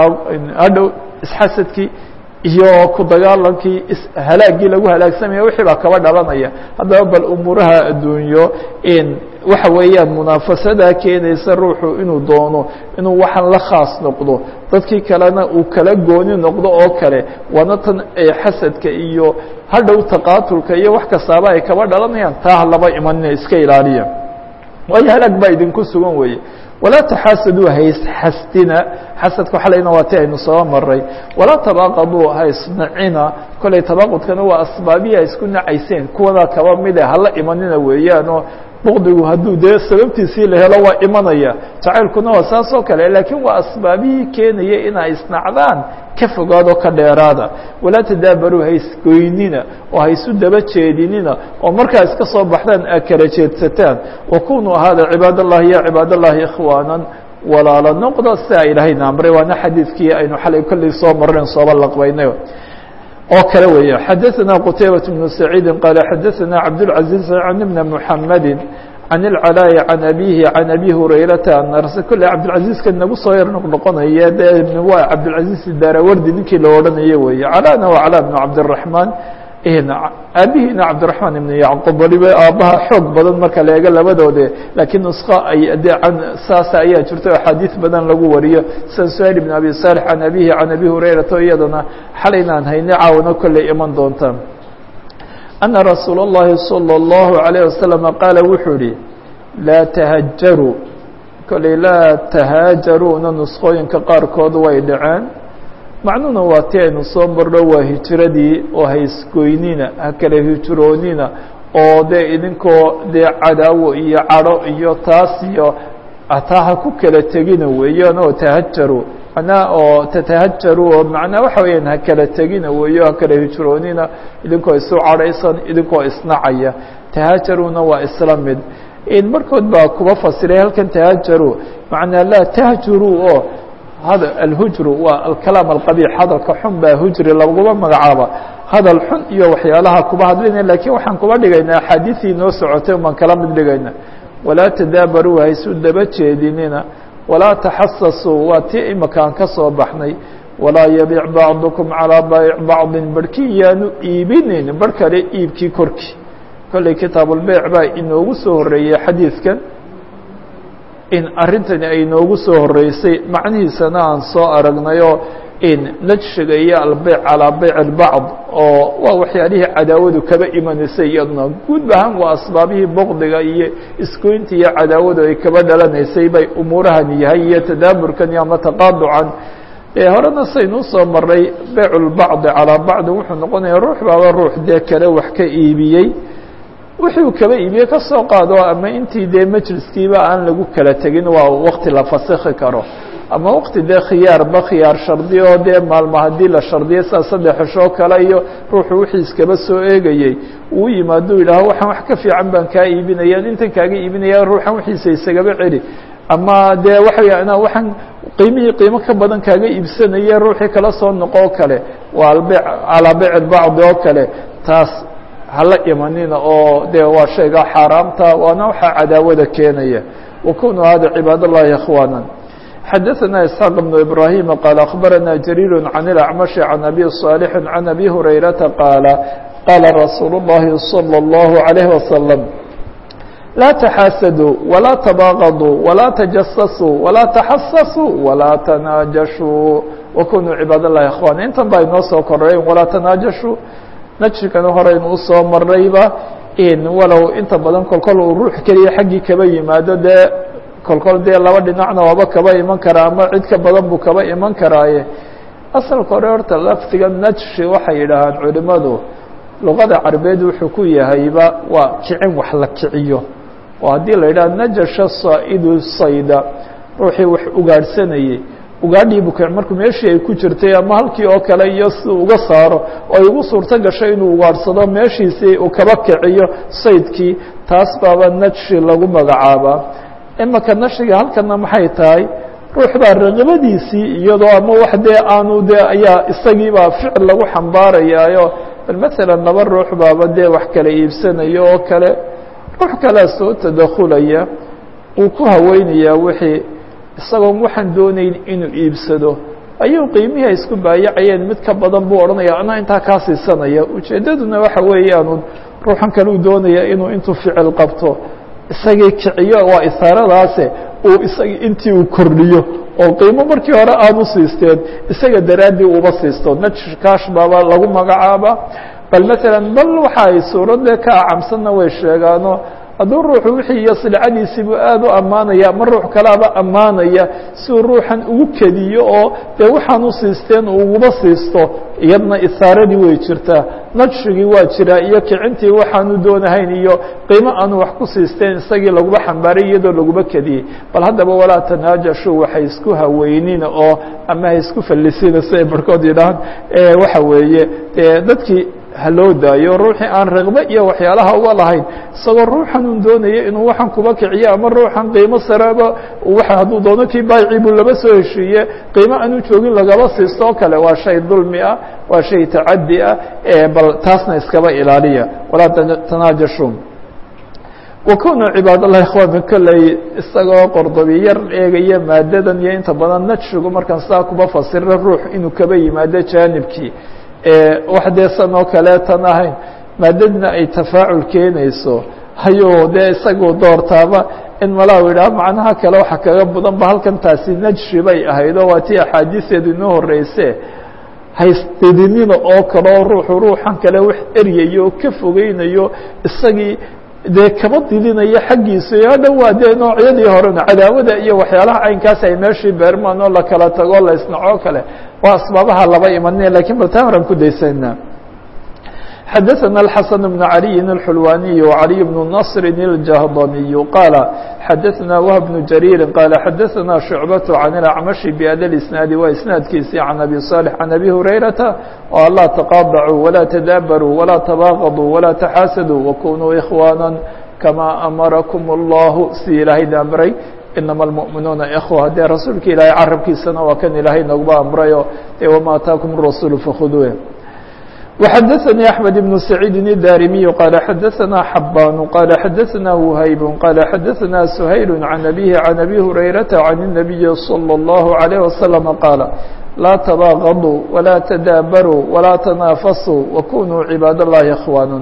hadhow isxasadkii iyo ku dagaalankii halaagii lagu halaagsamaya wixii baa kaba dhalanaya haddaba bal umuuraha adduunyo waxa weeyaan munaafasadaa keenaysa ruuxu inuu doono inuu waxaan la khaas noqdo dadkii kalena uu kala gooni noqdo oo kale waana tan xasadka iyo hadhow taqaatulka iyo wax kastaaba ay kaba dhalanayaan taa laba imanina iska ilaaliya waayo halaag baa idinku sugan weeye walaa taxaasaduu haysxasdina xasadka xalayna waa ti aynu soo maray walaa tabaaqaduu haysnacina kollay tabaaqudkana waa asbaabihi ay isku nacayseen kuwana kaba mide hala imanina weeyaanoo bukdigu hadduu dee sababtiisii la helo waa imanaya jacaylkuna waa saas oo kale laakiin waa asbaabihii keenaya inay isnacdaan ka fogaado ka dheeraada walaa tadaabaruu haysgoynina oo haysu daba jeedinina oo markaa iska soo baxdaan aa kala jeedsataan wakunuu ahaada cibaad allahi ya cibaad allahi ikhwaanan walaala noqda sidaa ilaahayna amray waana xadiidkii aynu xalay kolley soo marren sooba laqbaynay oo kale weeye xadaثna qtaybaة بن سacيidi qال xadaثna cabdالعaزيز عن بn محamedi عan الcلاء عan abيهi عan أbي هurayrata kole cabdالعaزيزka nagu soo yar noqnoqonaya de waa cabdالعaزيز darawardi ninkii la odhanaye weeye cلاna waa clا بن cabdالرحمن aabihiina cabdiرaحman iبn yacqub waliba aabbaha xoog badan marka la eego labadoode laakiin nusko ay de saasa ayaa jirto axaadiiث badan lagu wariyo sida suhayl بn abi صالح can abihi can abi hurayrata o iyadana xalaynaan hayne caawna kolley iman doontaan أna rasuul الlahi salى الlahu عalيه wasaلم qaala wuxuu ihi laa تhajaruu kolley laa tahaajaruuna nuskooyinka qaarkood way dhaceen macnuhuna waa ti aynu soo marno waa hijiradii oo haysgoynina ha kala hijiroonina oo dee idinkoo dee cadaawo iyo cadho iyo taas iyo ataa ha ku kala tegina weeyaan oo tahajaru manaa oo tatahajaru oo macnaa waxa weeyaan ha kala tegina weeyo ha kala hijiroonina idinkoo isu cadhaysan idinkoo isnacaya tahajaruna waa isla mid markood baa kuba fasiray halkan tahajaru macnaa laa tahjuru oo hada alhujru waa alkalaam alqabiix hadalka xun baa hujri laguma magacaaba hadal xun iyo waxyaalaha kuba hadlayna lakiin waxaan kuba dhigaynaa axaadiisii noo socotay baan kala mid dhigayna walaa tadaabaruu haysu daba jeedinina walaa taxasasuu waa tii imakaan ka soo baxnay walaa yabiic bacdukum calىa baayic bacdin barhkii yaanu iibinin barh kale iibkii korkii kolley kitaabulbeyc baa inoogu soo horeeyey xadiidkan in arrintani ay noogu soo horeysay macnihiisana aan soo aragnayoo in najshiga iyo albeyc calaa beyc albacd oo waa waxyaalihii cadaawadu kaba imanaysay iyaduna guud ahaan waa asbaabihii boqdiga iyo isgoynta iyo cadaawadu ay kaba dhalanaysay bay umuurahan yahay iyo tadaaburkan iyo ama taqaaducan horena saynuu soo maray beyc lbacdi calaa bacdin wuxuu noqonaya ruux baaba ruux dee kale wax ka iibiyey wixii uu kaba iibiye ka soo qaado ama intii dee majliskiiba aan lagu kala tegin waa wakti la fasikhi karo ama wakti dee khiyaarba khiyaar shardi oo dee maalmo haddii la shardiyo saa saddex xishoo kale iyo ruuxu wixii iskaba soo eegayey uu yimaado yidhaaho waxaan wax ka fiican baan kaa iibinaya intan kaaga iibinaya ruuxan wixiisa isagaba celi ama dee waxa weya inaa waxaan qiimihii qiimo ka badan kaaga iibsanaya ruuxii kala soo noqo o kale waa albe calaa beyc bacdi oo kale taas hala imanina oo dee waa shayga xaaraamta waana waxaa cadaawada keenaya wakunuu hada cibaad اllahi ikhwaana xadaثna isxaaq بن ibrahim qaal akhbarana jariir can اlacmashi can abi صaalix can abi hurayrata qaala qaala rasuul الlahi salى الlahu عalayh wasalam laa taxaasaduu walaa tabaaqaduu walaa tajasasuu walaa taxasasuu walaa tanaajashuu wakunuu cibaad اllahi ikhwaana intan baa inoo soo korayen walaa tanaajashuu najrikana horeynu usoo marayba walow inta badan kolkol uu ruux keliya xaggii kaba yimaado dee kolkol dee laba dhinacna waaba kaba iman karaa ama cid ka badan buu kaba iman karaaye asalka hore horta laftiga najshi waxay yidhaahaan culimadu luqada carabeed wuxuu ku yahayba waa kicin wax la kiciyo oo haddii la yidhaha najasha saa'idu sayda ruuxii wax ugaadhsanayey ugaadhiibu kic markuu meeshii ay ku jirtay ama halkii oo kale iyo si uga saaro oo ay ugu suurto gashay inuu ugaadhsado meeshiisii uu kaba kiciyo saydkii taas baaba najshi lagu magacaabaa imaka nashiga halkana maxay tahay ruux baa raqabadiisii iyadoo ama wax dee aanu dee ayaa isagiibaa ficil lagu xambaarayaayo bal maalan laba ruux baaba dee wax kala iibsanayo oo kale ruux kalea soo tadakhulaya uu ku haweynayaa wixii isagoon waxaan doonayn inuu iibsado ayuu qiimihii ay isku baayacayeen mid ka badan buu odhanaya anaa intaa kaa siisanaya ujeeddaduna waxa weeyaanu ruuxan kale uu doonaya inuu intuu ficil qabto isagii kiciyo waa isaaradaase uu isagii intii uu kordhiyo oo qiimo markii hore aanu siisteen isaga daraaddii uba siisto najkaash baaba lagu magacaaba bal maalan bal waxa ay suuradde ka acamsanna way sheegaano hadduu ruuxu wixii iyo silcadiisiibuu aada u ammaanaya ama ruux kalaaba ammaanaya si uu ruuxan ugu kediyo oo dee waxaan u siisteen uu uguba siisto iyadna isaaradii way jirtaa najshigii waa jiraa iyo kicintii waxaanu doonahayn iyo qiimo aanu wax ku siisteen isagii laguba xambaaray iyadoo laguba kediyey bal haddaba walaa tanaajashu waxay isku haweynina oo ama hay isku fallisina si ay barhkood yidhahaan waxa weeye dee dadkii haloo daayo ruuxii aan raqbe iyo waxyaalaha uga lahayn isagoo ruuxan un doonaya inuu waxan kuba kiciyo ama ruuxan qiimo saraba waa hadduu doono kii baayicii buu laba soo heshiiye qiimo aanu joogin lagaba siisto oo kale waa shay dulmi ah waa shay tacadi ah bal taasna iskaba ilaaliya walaa tanaajashu wakunuu cibaad allahi ikhwaana kolley isagoo qordobi yar eegaya maadadan iyo inta badan najshigu markaan saa kuba fasira ruux inuu kaba yimaado jaanibkii wax dee san oo kaleetan ahayn maadadna ay tafaacul keenayso hayuu dee isagu doortaaba in malaa idhaha macnaha kale waxa kaga badan ba halkan taasi najshi bay ahayd oo waa tii axaadiiseedu inoo horeyse haysdidinina oo kaleo ruuxu ruuxan kale wax eryayo oo ka fogeynayo isagii dee kaba didinayo xaggiisa iyo hadhow waa dee noocyadii horena cadaawada iyo waxyaalaha caynkaas ay meeshii beermaan oo la kala tago la isnacoo kale waa asbaabaha laba imanaya lakin bal taa horan ku daysana xadaثna الxaسن بن عalي الxulwaniي وعalي بن نصr الجهضمي qاaل xadaثna وهب بن جرير qاaل xadaثna شhuعبة عن الأعمشh بhda الإسناaد waa isناadkiisii عن أbي صالح عن أbي هurayرaةa oo lا تقاطعوا ولا تdاbروا ولا تباغضوا ولا تxاasدوا وkunوا إخوانا كmا أmركم الله si ilaahay amray inama almu'minuuna ikhwa dee rasuulka ilaahay carabkiisana waa kan ilaahay noogba amrayo e wama ataakum الrasuul fakhuduuه وxadaثnي أحmed بن سacيidi الdarimiي qال xadaثna xabاn qال xadaثna وhayb qال xadaثna سhayl عan أbيه عan أbي هurayرaةa عan النaبiي صلى الله عليه وسلم qاaل laa تbاغضوا وlaa تdاbarوا وlaa تناafasوا وkunوا cibaad الlahi إkhوان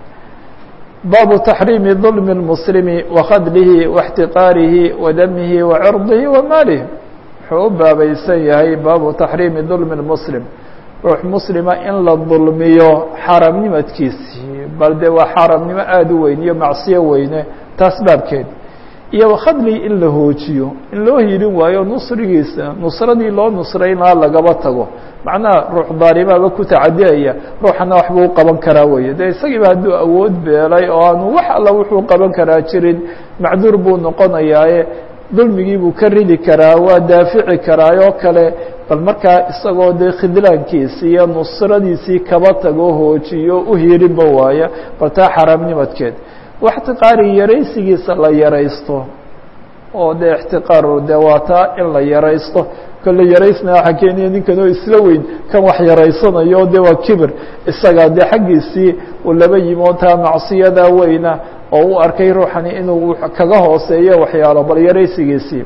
baabu تaxriimi ظulm الmslimi وkhadlihi واxtiqaarihi wadamihi وacirdihi وmaalih wuxuu u baabaysan yahay baabu taxriimi ظulmi الmslim ruux muslima in la dulmiyo xaramnimadkiisii bal dee waa xaramnimo aada u weyn iyo macsiyo weyne taas baabkeed iyo wakhadlihi in la hoojiyo in loo hiilin waayo nusrigiisa nusradii loo nusraynaa lagaba tago macnaha ruux daarimaaba ku tacadiyaya ruuxana waxbuu u qaban karaa weeye dee isagiiba hadduu awood beelay oo aanu wax alla wuxuu qaban karaa jirin macduur buu noqonayaaye dulmigii buu ka ridi karaa waa daafici karaayoo kale bal markaa isagoo dee khidlaankiisi iyo nusradiisii kaba tago hoojiyo u hiirinba waaya bal taa xaaraamnimadkeed waxtiqaari yaraysigiisa la yaraysto oo dee ixtiqaaru dee waa taa in la yaraysto kolle yaraysna waxa keenaya ninkan oo isla weyn kan wax yaraysanayo de waa kibir isaga dee xaggiisii uu laba yimo taa macsiyada weyna oo u arkay ruuxani inuu kaga hooseeyo waxyaalo bal yaraysigiisii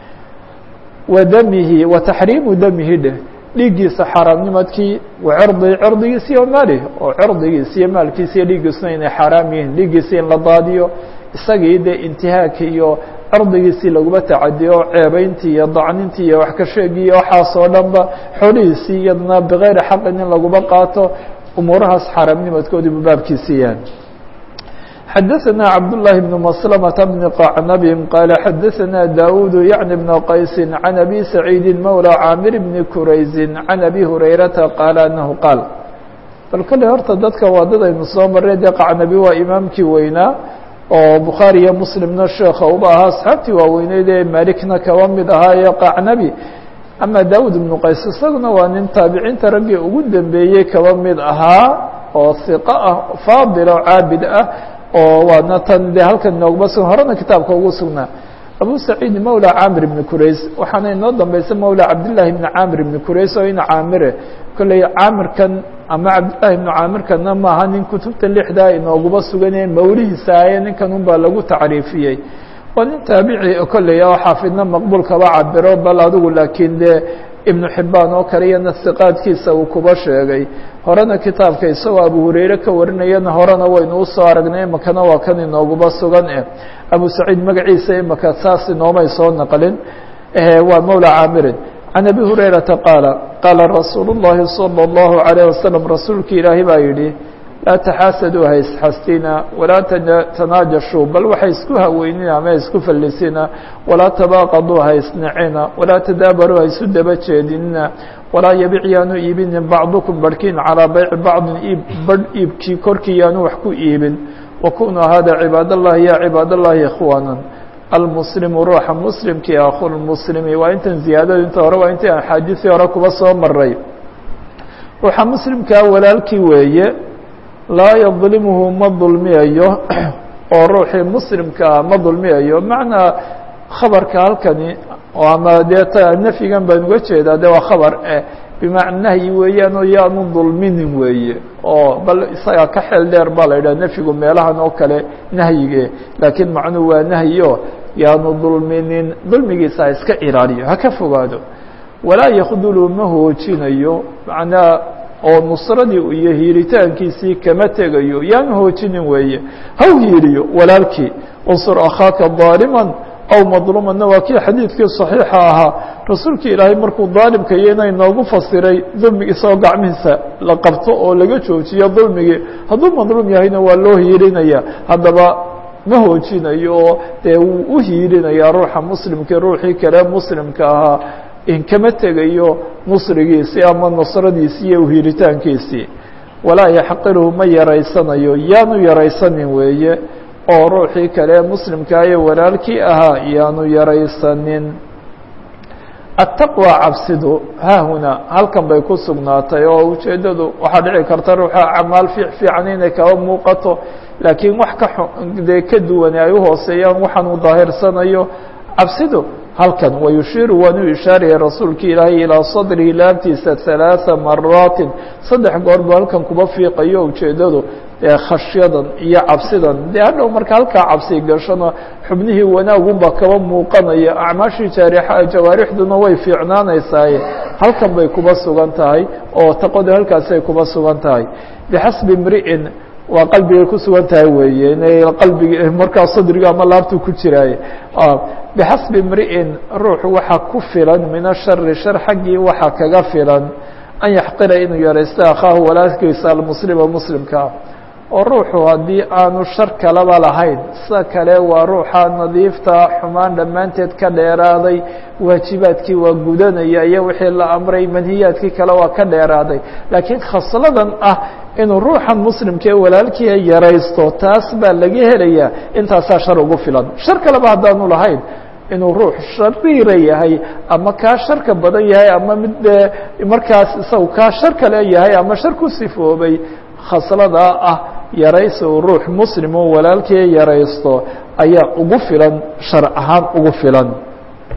wa damihi wa taxriimu damihi dheh dhiiggiisa xaaraamnimadkii wa cirdi cirdigiisi iyo maalih oo cirdigiisi iyo maalkiisa iyo dhiiggiisuna inay xaaraam yihiin dhiiggiisi in la daadiyo isagii dee intihaaka iyo cirdigiisii laguma tacadiyo ceebeyntii iyo dacnintii iyo wax ka sheegiyo waxaasoo dhanba xoolihiisii iyadna bikayri xaqin in laguma qaato umuurahaas xaaraamnimadkoodii bu baabkiisii yahay xadaثna cabdاللahi بن مسلمة بن qacnb qال xadaثna dاud yعnي بن qays عن أbي سacيidi mولى cاamir بن kurayzi عن أbي هurayرaةa qاal أنhu qاal bal kale horta dadka waa dad aynu soo maray dee qacnabi waa imaamkii weynaa oo bukhaarي iyo mslimna sheeka uba ahaa asxaabtii waaweyneyd ee malikna kaba mid ahaa ee qacnabi ama daud بن qays isaguna waa nin taabiciinta raggii ugu dambeeyey kaba mid ahaa oo ثiqo ah faadil oo caabid ah oo waadna tan de halkan noogba sugan horena kitaabka ugu sugnaa abu saciid mawla caamir ibni curays waxaana inoo dambaysa mawla cabdillaahi ibni caamir ibni curays oo ina caamire kolley caamirkan ama cabdillahi ibni caamirkanna maaha nin kutubta lixdaa inooguba suganee mawlihiisa aye ninkan un baa lagu tacriifiyey waa nin taabici kolley oo xaafidna maqbuul kaba cabiro bal adigu laakiin dee ibnu xibaan oo kale iyana siqaadkiisa uu kuba sheegay horena kitaabka isagoo abu hurayre ka warinayana horena waynu usoo aragnay imakana waa kan inooguba sugan eh abu saciid magaciisa imaka saas inoomay soo naqlin waa mawla caamirin can abi hurayrata qaala qaala rasuulu الlahi salى الlahu عalيه wasalam rasuulki ilaahi baa yidhi laa taxaasaduu ha isxastina walaa tanaajashuu bal waxay isku haweynina ama isku fallisina walaa tabaaqaduu ha isnacina walaa tadaabaruu ha isu daba jeedinina walaa yabic yaanu iibinin bacdukum barhkiin calaa bayci bacdin iib barh iibkii korkii yaanu wax ku iibin wakunuu hada cibaad allahi ya cibaad allahi ikhwaana almuslimu ruuxa muslimkii akhulmuslimi waa intan ziyaadadu inta hore waa intii aan xaadiثii hore kuba soo maray ruuxa muslimkaa walaalkii weeye laa yadlimhu ma dulmiyayo oo ruuxii muslimkaa ma dulmiyayo macnaa khabarka halkani ama dee t nafyigan baan uga jeedaa de waa khabar eh bimacna nahyi weeyaan oo yaanu dulminin weeye oo bal isagaa ka xeel dheer baa la yidhaha nafyigu meelahan oo kale nahyige laakiin macnuhu waa nahyo yaanu dulminin dulmigiisa ha iska ilaaliyo ha ka fogaado walaa yakdulu ma hoojinayo macnaa oo nusradii iyo hiiritaankiisii kama tegayo yaanu hoojinin weeye haw hiiriyo walaalkii unsur akhaaka daaliman aw madluumanna waa kii xadiidkii صaxiixa ahaa rasuulkii ilaahay markuu daalimka iyo inay noogu fasiray dulmigi isagoo gacmihiisa la qabto oo laga joojiyo dulmigii hadduu madluum yahayna waa loo hiirinaya haddaba ma hoojinayo oo dee wuu u hiirinaya ruuxa muslimkii ruuxii kale muslimka ahaa in kama tegayo nusrigiisii ama nusradiisii iyo uhiiritaankiisii walaa yaxqiruhu ma yaraysanayo yaanu yaraysanin weeye oo ruuxii kale muslimkaa iyo walaalkii ahaa yaanu yaraysanin ataqwى cabsidu haahuna halkan bay ku sugnaatay oo ujeeddadu waxaa dhici karta ruuxa acmaal fiic fiican inay kaba muuqato laakiin wax ka dee ka duwane ay uhooseeyaan waxaan uu daahirsanayo cabsidu halkan wayushiiru waanu ishaaraya rasuulki ilaahay ilaa sadrihi laabtiisa ثalaaثa maraatin saddex goor buu halkan kuba fiiqayo ujeeddadu dee khashyadan iyo cabsidan dee hadhow marka halkaa cabsi gashona xubnihii wanaagunba kaba muuqanaya acmaashii jaarixa jawaarixduna way fiicnaanaysaaye halkan bay kuba sugan tahay oo taqoda halkaasay kuba sugan tahay bixasbi imri'in waa qalbigay ku sugan tahay weeye inay qalbigi markaa sadriga ama laabtu ku jiraaye bixasbi imri'in ruuxu waxaa ku filan min ashari shar xaggii waxaa kaga filan an yaxqira inuu yaraysto akhaahu walaalkiisa almuslima muslimkaa oo ruuxu haddii aanu shar kalaba lahayn sida kale waa ruuxa nadiifta xumaan dhammaanteed ka dheeraaday waajibaadkii waa gudanaya iyo wixii la amray manhiyaadkii kale waa ka dheeraaday laakiin khasladan ah inuu ruuxan muslimka ee walaalkiia yaraysto taas baa laga helayaa intaasaa shar ugu filan shar kaleba haddaanu lahayn inuu ruux shariira yahay ama kaa sharka badan yahay ama mid dee markaas isagu kaa shar kale yahay ama shar ku sifoobay khasladaa ah yaraysi uu ruux muslim oo walaalkii yaraysto ayaa ugu filan shar ahaan ugu filan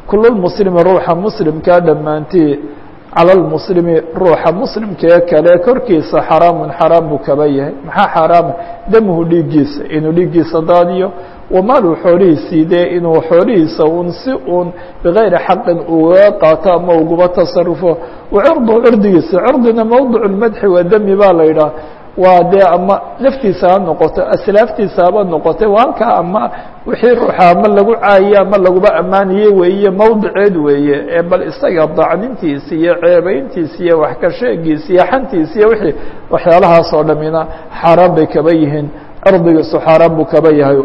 kululmuslimi ruuxa muslimkaa dhammaantii cala lmuslimi ruuxa muslimkee kale korkiisa xaraamun xaraam buu kaba yahay maxaa xaaraama damuhu dhiiggiisa inuu dhiiggiisa daadiyo wamaalu xoolihiisii dee inuu xoolihiisa un si uun bigayri xaqin ugaga qaato ama uguba tasarufo wacirduhu cirdigiisa cirdina mowdic lmadxi wadami baa la yidhaah waa dee ama naftiisa ha noqoto aslaaftiisa haba noqotay waa halkaa ama wixii ruuxa ama lagu caayiye ama laguba ammaaniye weeye mowdiceed weeye ee bal isaga dacnintiisa iyo ceebeyntiisa iyo wax ka sheegiisa iyo xantiisa iyo wixii waxyaalahaas oo dhamina xaaraan bay kaba yihiin cirdigiisu xaaraan buu kaba yahay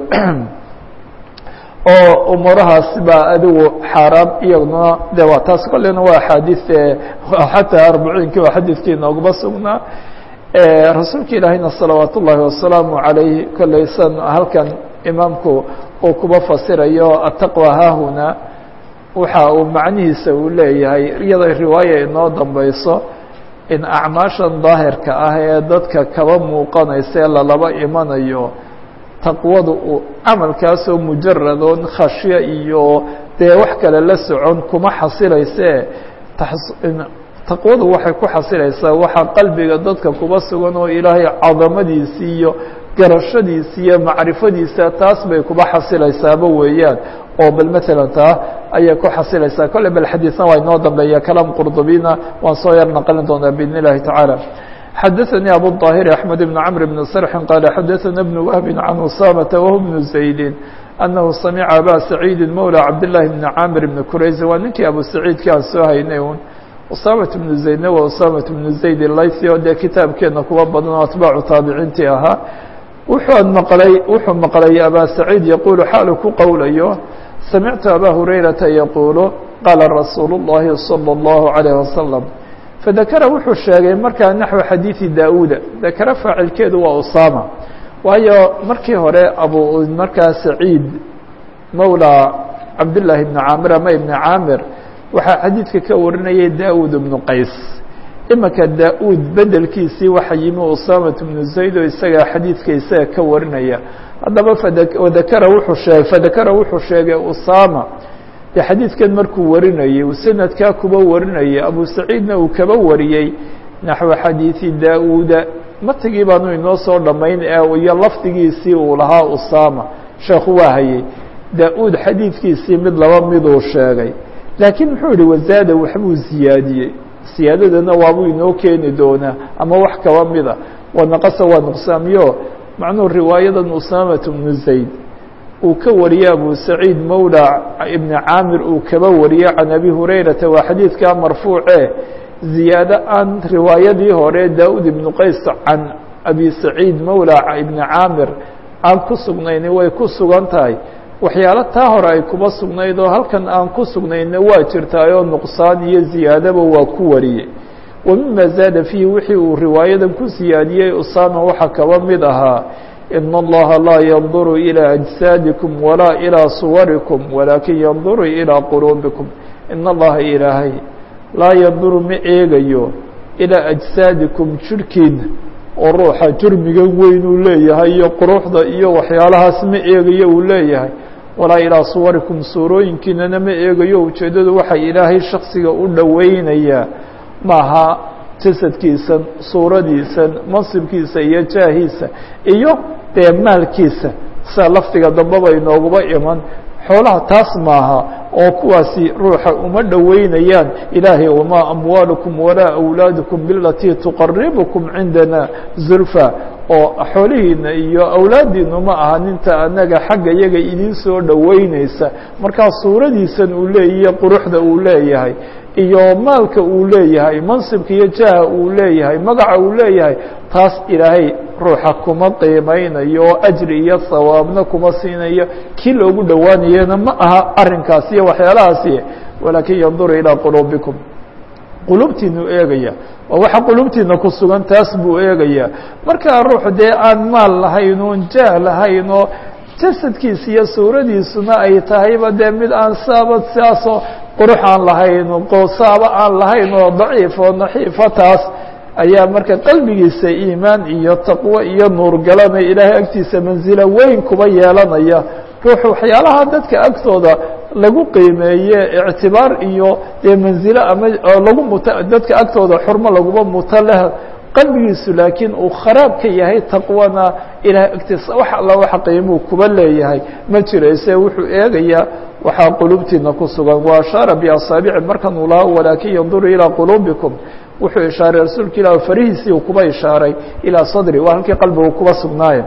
oo umuurahaas baa adigu xaaraam iyaguna de waa taas kolleyna waa axaadiis xataa arbaciinki waa xadiidkii nooguma sugnaa rasuulka ilaahayna salawaat ullaahi wasalaamu calayh kolleysan halkan imaamku uu kuba fasirayo ataqwa haahuna waxa uu macnihiisa uu leeyahay iyadoo riwaaya inoo dambeyso in acmaashan daahirka ah ee dadka kaba muuqanaysa ee lalaba imanayo taqwadu uu camalkaasoo mujaradoon khashyo iyo dee wax kale la socon kuma xasilayse taqwadu waxay ku xasilaysaa waxaa qalbiga dadka kuba sugan oo ilaahay cadamadiisi iyo garashadiisa iyo macrifadiisa taas bay kuba xasilaysaaba weeyaan oo bal matalan taa ayay ku xasilaysaa kolley bal xadiisna waa inoo dambeeya kalaam qurdubina waan soo yar naqlin doonaa biidn illahi tacaala xadaثnي abu الطاhir أحmed بن cمr بن sرح qال xadaثna بن وهب عن usamةa وهو بن زaيد أنه samca abا سacيidi mولى cabdاللahi بن cاmir بن kurayز waa ninkii abu سacيidki aan soo haynay un usaamaة بن زaydna waa usaamaة بن زayd laythi oo dee kitaabkeena kuwa badan oo atbaacu taabiciintii ahaa wuxuu maqlay wuxuu maqlay abا سacيid yaqulu xaalu ku qowlayo samictu abا هurayraةa yaqulu qaala rasuul الlahi صلى الlaه عليه وsلم fadakara wuxuu sheegay markaa naxو xadiiثi da-uda dakara faacilkeedu waa usama waayo markii hore abu markaa saciid mawlى cabdالlahi بn caamir ama ibn caamir waxaa xadiidka ka warinayay da-ud ibnu qays imika da-ud bedelkiisii waxa yimi usamaة bnu zayd oo isagaa xadiidka isaga ka warinaya haddaba fadakara wuxuu sheegay fadakara wuxuu sheegay usama de xadiidkan markuu warinayey uu sanadkaa kuba warinayay abu saciidna uu kaba wariyey naxو xadiiثi da-uda matigii baanu inoo soo dhamayn iyo lafdigiisii uu lahaa usama sheekhu waa hayey da-ud xadiidkiisii mid laba miduu sheegay laakiin muxuu yihi wazaada waxbuu ziyaadiyey siyaadadana waabuu inoo keeni doonaa ama wax kaba mida wanaqasa waa nuqsaamiyo macnuhu riwaayadan usamaة bnu zayd uu ka wariyey abu saciid mawlى ibni caamir uu kaba wariyey can abi hurayrata waa xadiidkaa marfuuce ziyaado aan riwaayadii hore da-ud ibnu qays can abi saciid mawlى ibni caamir aan ku sugnayni way ku sugan tahay waxyaalo taa hore ay kuba sugnayd oo halkan aan ku sugnayna waa jirtaayoo nuqsaan iyo ziyaadaba waa ku wariyey wa mima zaada fiihi wixii uu riwaayadan ku siyaadiyey usama waxaa kaba mid ahaa in اllaha laa yanduru ilى أجsaadiكum walaa ilىa suwarikum walaakin yanduru ilىa quluubikum in allaha ilaahay laa yanduru ma eegayo ilىa أجsaadikum jirhkiina oo ruuxa jurmigan weyn uu leeyahay iyo quruxda iyo waxyaalahaas ma eegayo uu leeyahay walaa ilىa suwarikum suurooyinkiinana ma eegayo ujeeddadu waxay ilaahay shaksiga u dhoweynayaa maaha jasadkiisan suuradiisan mansibkiisa iyo jaahiisa iyo dee maalkiisa sida lafdiga dambeba inooguba iman xoolaha taas maaha oo kuwaasi ruuxa uma dhoweynayaan ilaahay wamaa amwaalukum walaa awlaadukum bilatii tuqaribukum cindana zulfa oo xoolihiina iyo awlaadiinu ma aha ninta anaga xagga iyaga idin soo dhoweyneysa markaa suuradiisan uu leeyahiy quruxda uu leeyahay iyo maalka uu leeyahay mansibka iyo jaha uu leeyahay magaca uu leeyahay taas ilaahay ruuxa kuma qiimeynayo oo ajri iyo hawaabna kuma siinayo kii loogu dhowaanayana ma aha arrinkaas iyo waxyaalahaasi walaakin yanduru ilىa quluubikum qulubtiinu eegaya waa waxa qulubtiina ku sugan taas buu eegaya markaa ruux dee aan maal lahayn oon jah lahayn oo jasadkiisa iyo suuradiisuna ay tahayba dee mid aan saaba sidaasoo qurux aan lahayn qoosaaba aan lahayn oo daciif oo naxiifa taas ayaa marka qalbigiisa iimaan iyo taqwo iyo nuurgalanaya ilaahay agtiisa mansilo weyn kuba yeelanaya ruux waxyaalaha dadka agtooda lagu qiimeeye ictibaar iyo dee manzilo ama lagu muto dadka agtooda xurmo laguma muto leh qalbigiisu laakiin uu kharaab ka yahay taqwana ilahay agtiisa wax alla waxa qiimuu kuba leeyahay ma jirayse wuxuu eegayaa waxaa qulubtiina ku sugan wa ashaara biasaabici markan uu lahaa walaakin yanduru ilaa quluubikum wuxuu ishaaray rasuulka ilah farihiisii uu kuba ishaaray ilaa sadri waa halkii qalbigu kuba sugnaaye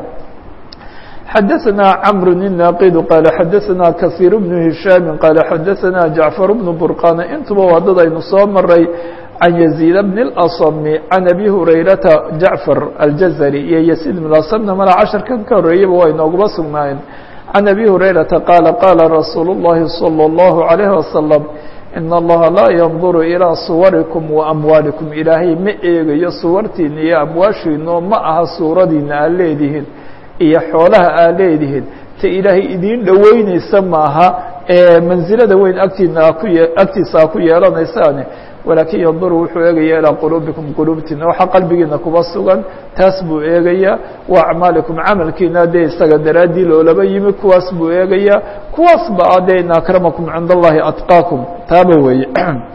xadaثna cmr الناqd qال xadaثna kaثيir بن هiشhاm qال xadaثna جaعفر بن برقاn intuba waa dad aynu soo maray عن يزيد بن الأصم عن أbي هurayرaةa جaعفر الجزري iyo يزيد بن أصمna mala caشhaرkan ka horeeyaba waa inooguba sugnaayeen عن أbي هurayرaةa qاaل qاla رasuuل اللhi صلى الله عليه وسلم in اllaha laa yanduru ilىa suwarikum وamwaalikum ilaahay ma eegayo suwartiina iyo amwaashiino ma aha suuradiina aad leedihiin iyo xoolaha aad leedihiin ta ilaahay idiin dhoweyneysa maaha ee mansilada weyn agtiina ku agtiisa a ku yeelanaysaane walaakin yanduru wuxuu eegaya ilىa quluubikum quluubtiina waxaa qalbigiina kuba sugan taas buu eegayaa wa acmaalikum camalkiina dee isaga daraaddii loolaba yimi kuwaas buu eegayaa kuwaas ba adee in akramakum cinda allahi atqaakum taaba weeye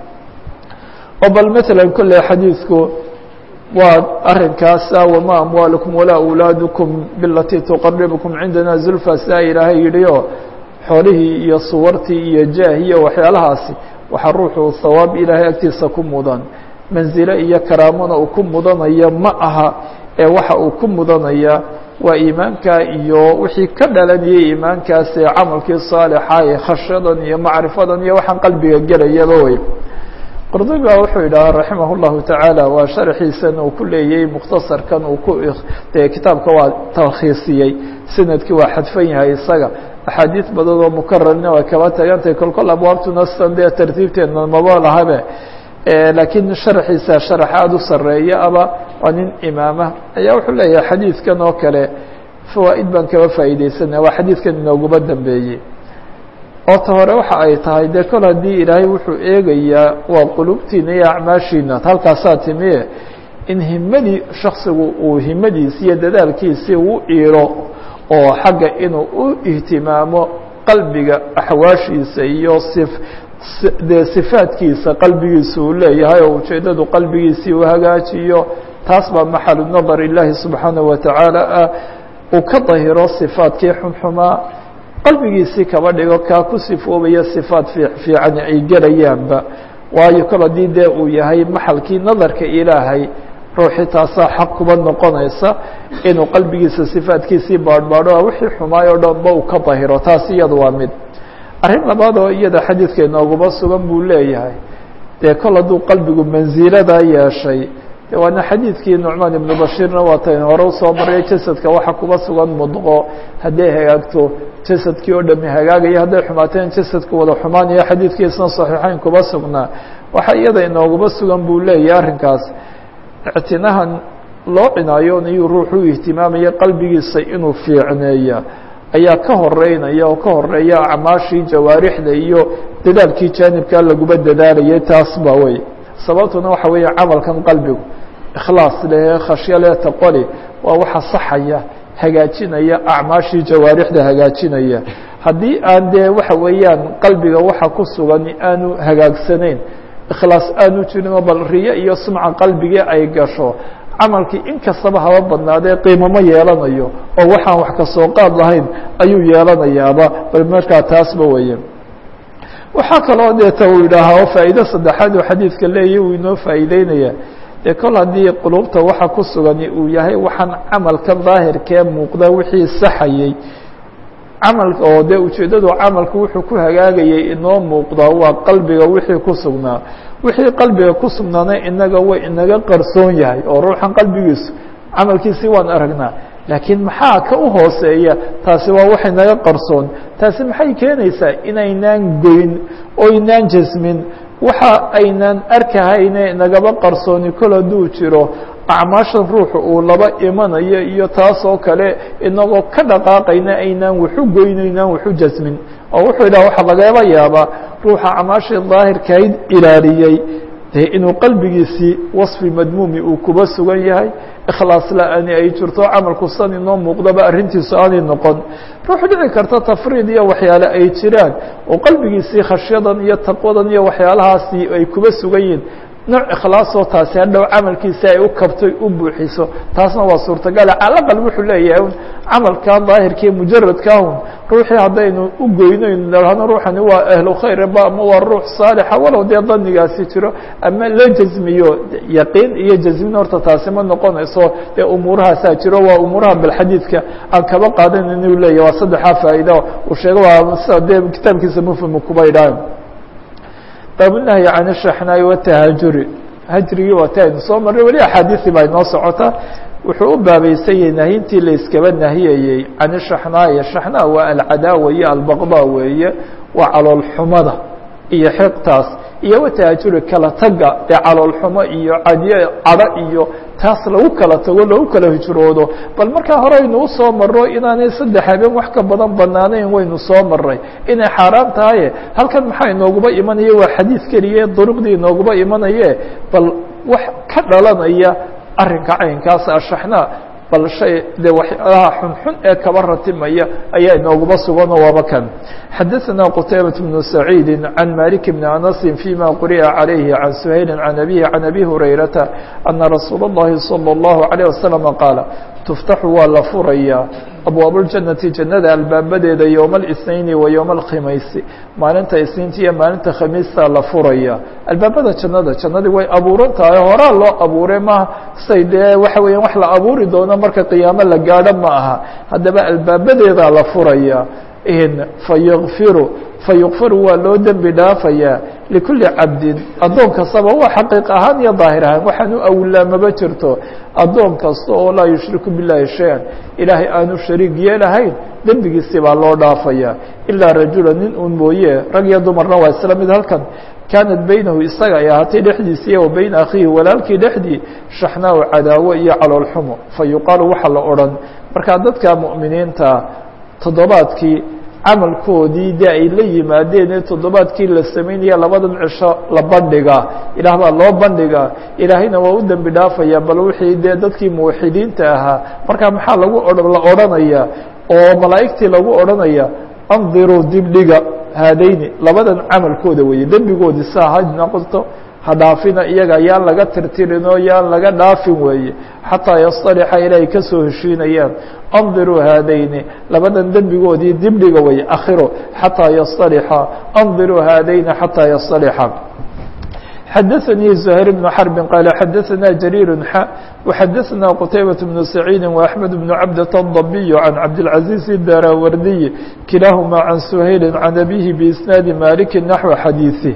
oo bal mثalا kolley xadiidku waa arinkaasa wma amwaalukum walaa أwlaadukum bilatii tuqaribukum cindana zulfa saa ilaahay yidhi oo xoolihii iyo suwartii iyo jaah iyo waxyaalahaasi waxaa ruuxu hawaab ilaahay agtiisa ku mudan manzilo iyo karaamona uu ku mudanaya ma aha ee waxa uu ku mudanaya waa iimaanka iyo wixii ka dhalanayay iimaankaasi camalkii saalixa ee khashyadan iyo macrifadan iyo waxaan qalbiga gelayaba wey qurdubi ba wuxuu yidhaha raximah اllahu tacaala waa sharxiisan uu ku leeyay mukhtasarkan uu ku dee kitaabka waa talkhiisiyey sanadkii waa xadfan yahay isaga axaadiis badan oo mukararna way kaba tagantahay kol kol abwaabtuna sidan dee tartiibteedna maba lahabe laakiin sharxiisa sharax aada u sareeya aba waa nin imaama ayaa wuxuu leeyahay xadiidkan oo kale fawaa'id baan kaba faa'iideysanaya waa xadiidkan inooguma dambeeyey oo ta hore waxa ay tahay dee kol haddii ilaahay wuxuu eegayaa waa qulubtiina iyo acmaashiina halkaasaa timiye in himadii shaksigu uu himadiisi iyo dadaalkiisii u iilo oo xagga inuu u ihtimaamo qalbiga axwaashiisa iyo sif dee sifaadkiisa qalbigiisa uu leeyahay oo ujeeddadu qalbigiisii uu hagaajiyo taas baa maxalu nadar ilaahi subxaanaه wa tacaala ah uu ka dahiro sifaadkii xunxumaa qalbigiisii kaba dhigo kaa ku sifoobaya sifaad fiican ay gelayaanba waayo kol haddii dee uu yahay maxalkii nadarka ilaahay ruuxii taasaa xaq kuba noqonaysa inuu qalbigiisa sifaadkiisii baadhbaadho wixii xumaay o dhanba uu ka dahiro taas iyada waa mid arrin labaad oo iyada xadiidka inooguma sugan buu leeyahay dee kol hadduu qalbigu mansiladaa yeeshay de waana xadiidkii nucmaan ibnu bashiirna waatayn hore usoo marya jasadka waxa kuba sugan mudqo hadday hagaagto jasadkii oo dhami hagaagaya hadday xumaateen jasadka wada xumaanaya xadiidkiisna saxiixeyn kuba sugnaa waxa iyada inooguma sugan buu leeyahay arrinkaas ictinahan loo cinaayoonayuu ruuxu ihtimaamaya qalbigiisa inuu fiicneeya ayaa ka horeynaya oo ka horeeya acmaashii jawaarixda iyo dadaalkii jaanibkaa laguba dadaalayay taas ba wey sababtuna waxa weeye camalkan qalbigu ikhlaas leh khashyo leh taqoli waa waxa saxaya hagaajinaya acmaashii jawaarixda hagaajinaya haddii aan dee waxa weeyaan qalbiga waxa ku sugan aanu hagaagsanayn ikhlaas aanu jirinoo bal riyo iyo sumca qalbigii ay gasho camalkii in kastaba haba badnaadee qiimamo yeelanayo oo waxaan wax kasoo qaad lahayn ayuu yeelanayaaba bal markaa taasba weeye waxaa kaloo deeta uu yidhaahaa faa'iido saddexaad oo xadiidka leeyahy uu inoo faa'iideynaya dee kol haddii qulubta waxa ku sugani uu yahay waxaan camalka daahirkee muuqda wixii saxayey camalka oo dee ujeeddadu camalku wuxuu ku hagaagayay inoo muuqda waa qalbiga wixii ku sugnaa wixii qalbiga ku sugnaana inaga way inaga qarsoon yahay oo ruuxan qalbigiisu camalkiisii waan aragnaa laakiin maxaa ka u hooseeya taasi waa wax inaga qarsoon taasi maxay keenaysaa inaynaan goyn oo inaan jasmin waxa aynaan arkahayne inagaba qarsooni kol hadduu jiro acmaashan ruuxu uu laba imanayo iyo taasoo kale inagoo ka dhaqaaqayna aynaan waxu goyno inaan waxu jasmin oo wuxuu yidhaha waxaa lagaba yaabaa ruuxa acmaashii daahirkayd ilaaliyey dee inuu qalbigiisii wasfi madmuumi uu kuba sugan yahay ikhlaas la-ani ay jirto camalku san inoo muuqdaba arrintiisu aanay noqon ruux dhici karta tafriid iyo waxyaale ay jiraan oo qalbigiisii khashyadan iyo taqwadan iyo waxyaalahaasi ay kuba sugan yihiin nooc ikhlaasoo taasi hadhow camalkiisi ay u kabtoy u buuxiso taasna waa suurtagale calaqal wuxuu leeyahay un camalkaa daahirkii mujaradkaahun ruuxii haddaynu u goynoynu dhahno ruuxani waa ahlu khayr ba ama waa ruux saalixa walow dee danigaasi jiro ama la jazmiyo yaqiin iyo jazmin horta taasi ma noqonayso dee umuurahaasaa jiro waa umuuraha balxadiidka aan kaba qaadanan inuu leeyahy waa saddexaa faa'iida uu sheego waa sida dee kitaabkiisa mufhimu kuba idhaah baabunahyi can ishaxnaayi watahajuri hajrigii waa ti aynu soo marray weli axaadiisi baa inoo socota wuxuu u baabaysan yahay nahyintii la iskaba nahiyayey can ishaxnaayi shaxnaa waa alcadaawa iyo albaqdaa weeye waa caloolxumada iyo xiqtaas iyo watahajuri kala taga dee caloolxumo iyo cadyo cadho iyo taas lagu kala tago lagu kala hijroodo bal markaa hore aynu usoo marro inaanay saddex habeen wax ka badan banaanayn waynu soo maray inay xaaraan tahaye halkan maxaa inooguba imanaya waa xadiid keliye duruqdii inooguba imanaye bal wax ka dhalanaya arrinka caynkaas ashaxnaa bal shay dee waxyaalaha xunxun ee kaba ratimaya ayaa inooguba sugan oo waaba kan xadaثna qtaybaة بن سacيidi عan malik بn أنasi فيma quri'a عalayhi عan سhayli عan abihi عan abi hurayrata أna rasuul الlahi salى الlahu عalيه waslم qaala tuftaxu waa la furayaa abwaab اljannati jannada albaabadeeda yowma الاثنayni wa yowma اlkhimaysi maalinta isniinta iyo maalinta khamiista la furaya albaabada jannada jannadii way abuuran tahay horaa loo abuuray maha say dee waxa weeyaan wax la abuuri doono marka qiyaamo la gaadho ma aha haddaba albaabadeedaa la furaya fayغfiru fayukfaru waa loo dembi dhaafayaa likuli cabdin addoon kastaba waa xaqiiq ahaan iyo daahir ahaan waxaan u awlaamaba jirto addoon kasta oo laa yushriku biاllahi shay-an ilaahay aanu shariig yeelahayn dembigiisi baa loo dhaafayaa ilaa rajula nin un mooye rag iyo dumarna waa isla mid halkan kaanat baynahu isaga ay ahaatay dhexdiisii wa bayna akhiihi walaalkii dhexdii shaxnaa cadaawo iyo caloolxumo fa yuqaalu waxaa la odhan markaa dadka mu'miniinta toddobaadkii camalkoodii dee ay la yimaadeen ee toddobaadkii la samaynaya labadan cisho la bandhigaa ilaah baa loo bandhigaa ilaahayna waa u dembi dhaafaya bal wixii dee dadkii muwaxidiinta ahaa markaa maxaa lagu la odhanaya oo malaa'igtii lagu odhanaya andiruu dibdhiga haadayni labadan camalkooda weeye dembigoodii saa ha noqoto ha dhaafina iyaga yaan laga tirtirinoo yaan laga dhaafin weeye xataa yastalixa ilaahay ka soo heshiinayaan andiruu haadayni labadan dembigoodii dibdhiga weeye akhiro xataa yastalixa andiruu haadayni xataa yastalixa xadaثnي زهير بن حرب qال xadaثna جرير ح وxadaثna qتayبة بن سعيid وأحمد بن عبدة الضبي عن عبدالعزيز الdاراwrdي kiلaahma عن سhayل عن أbيه بإسناaد مالك نحو xadيiثه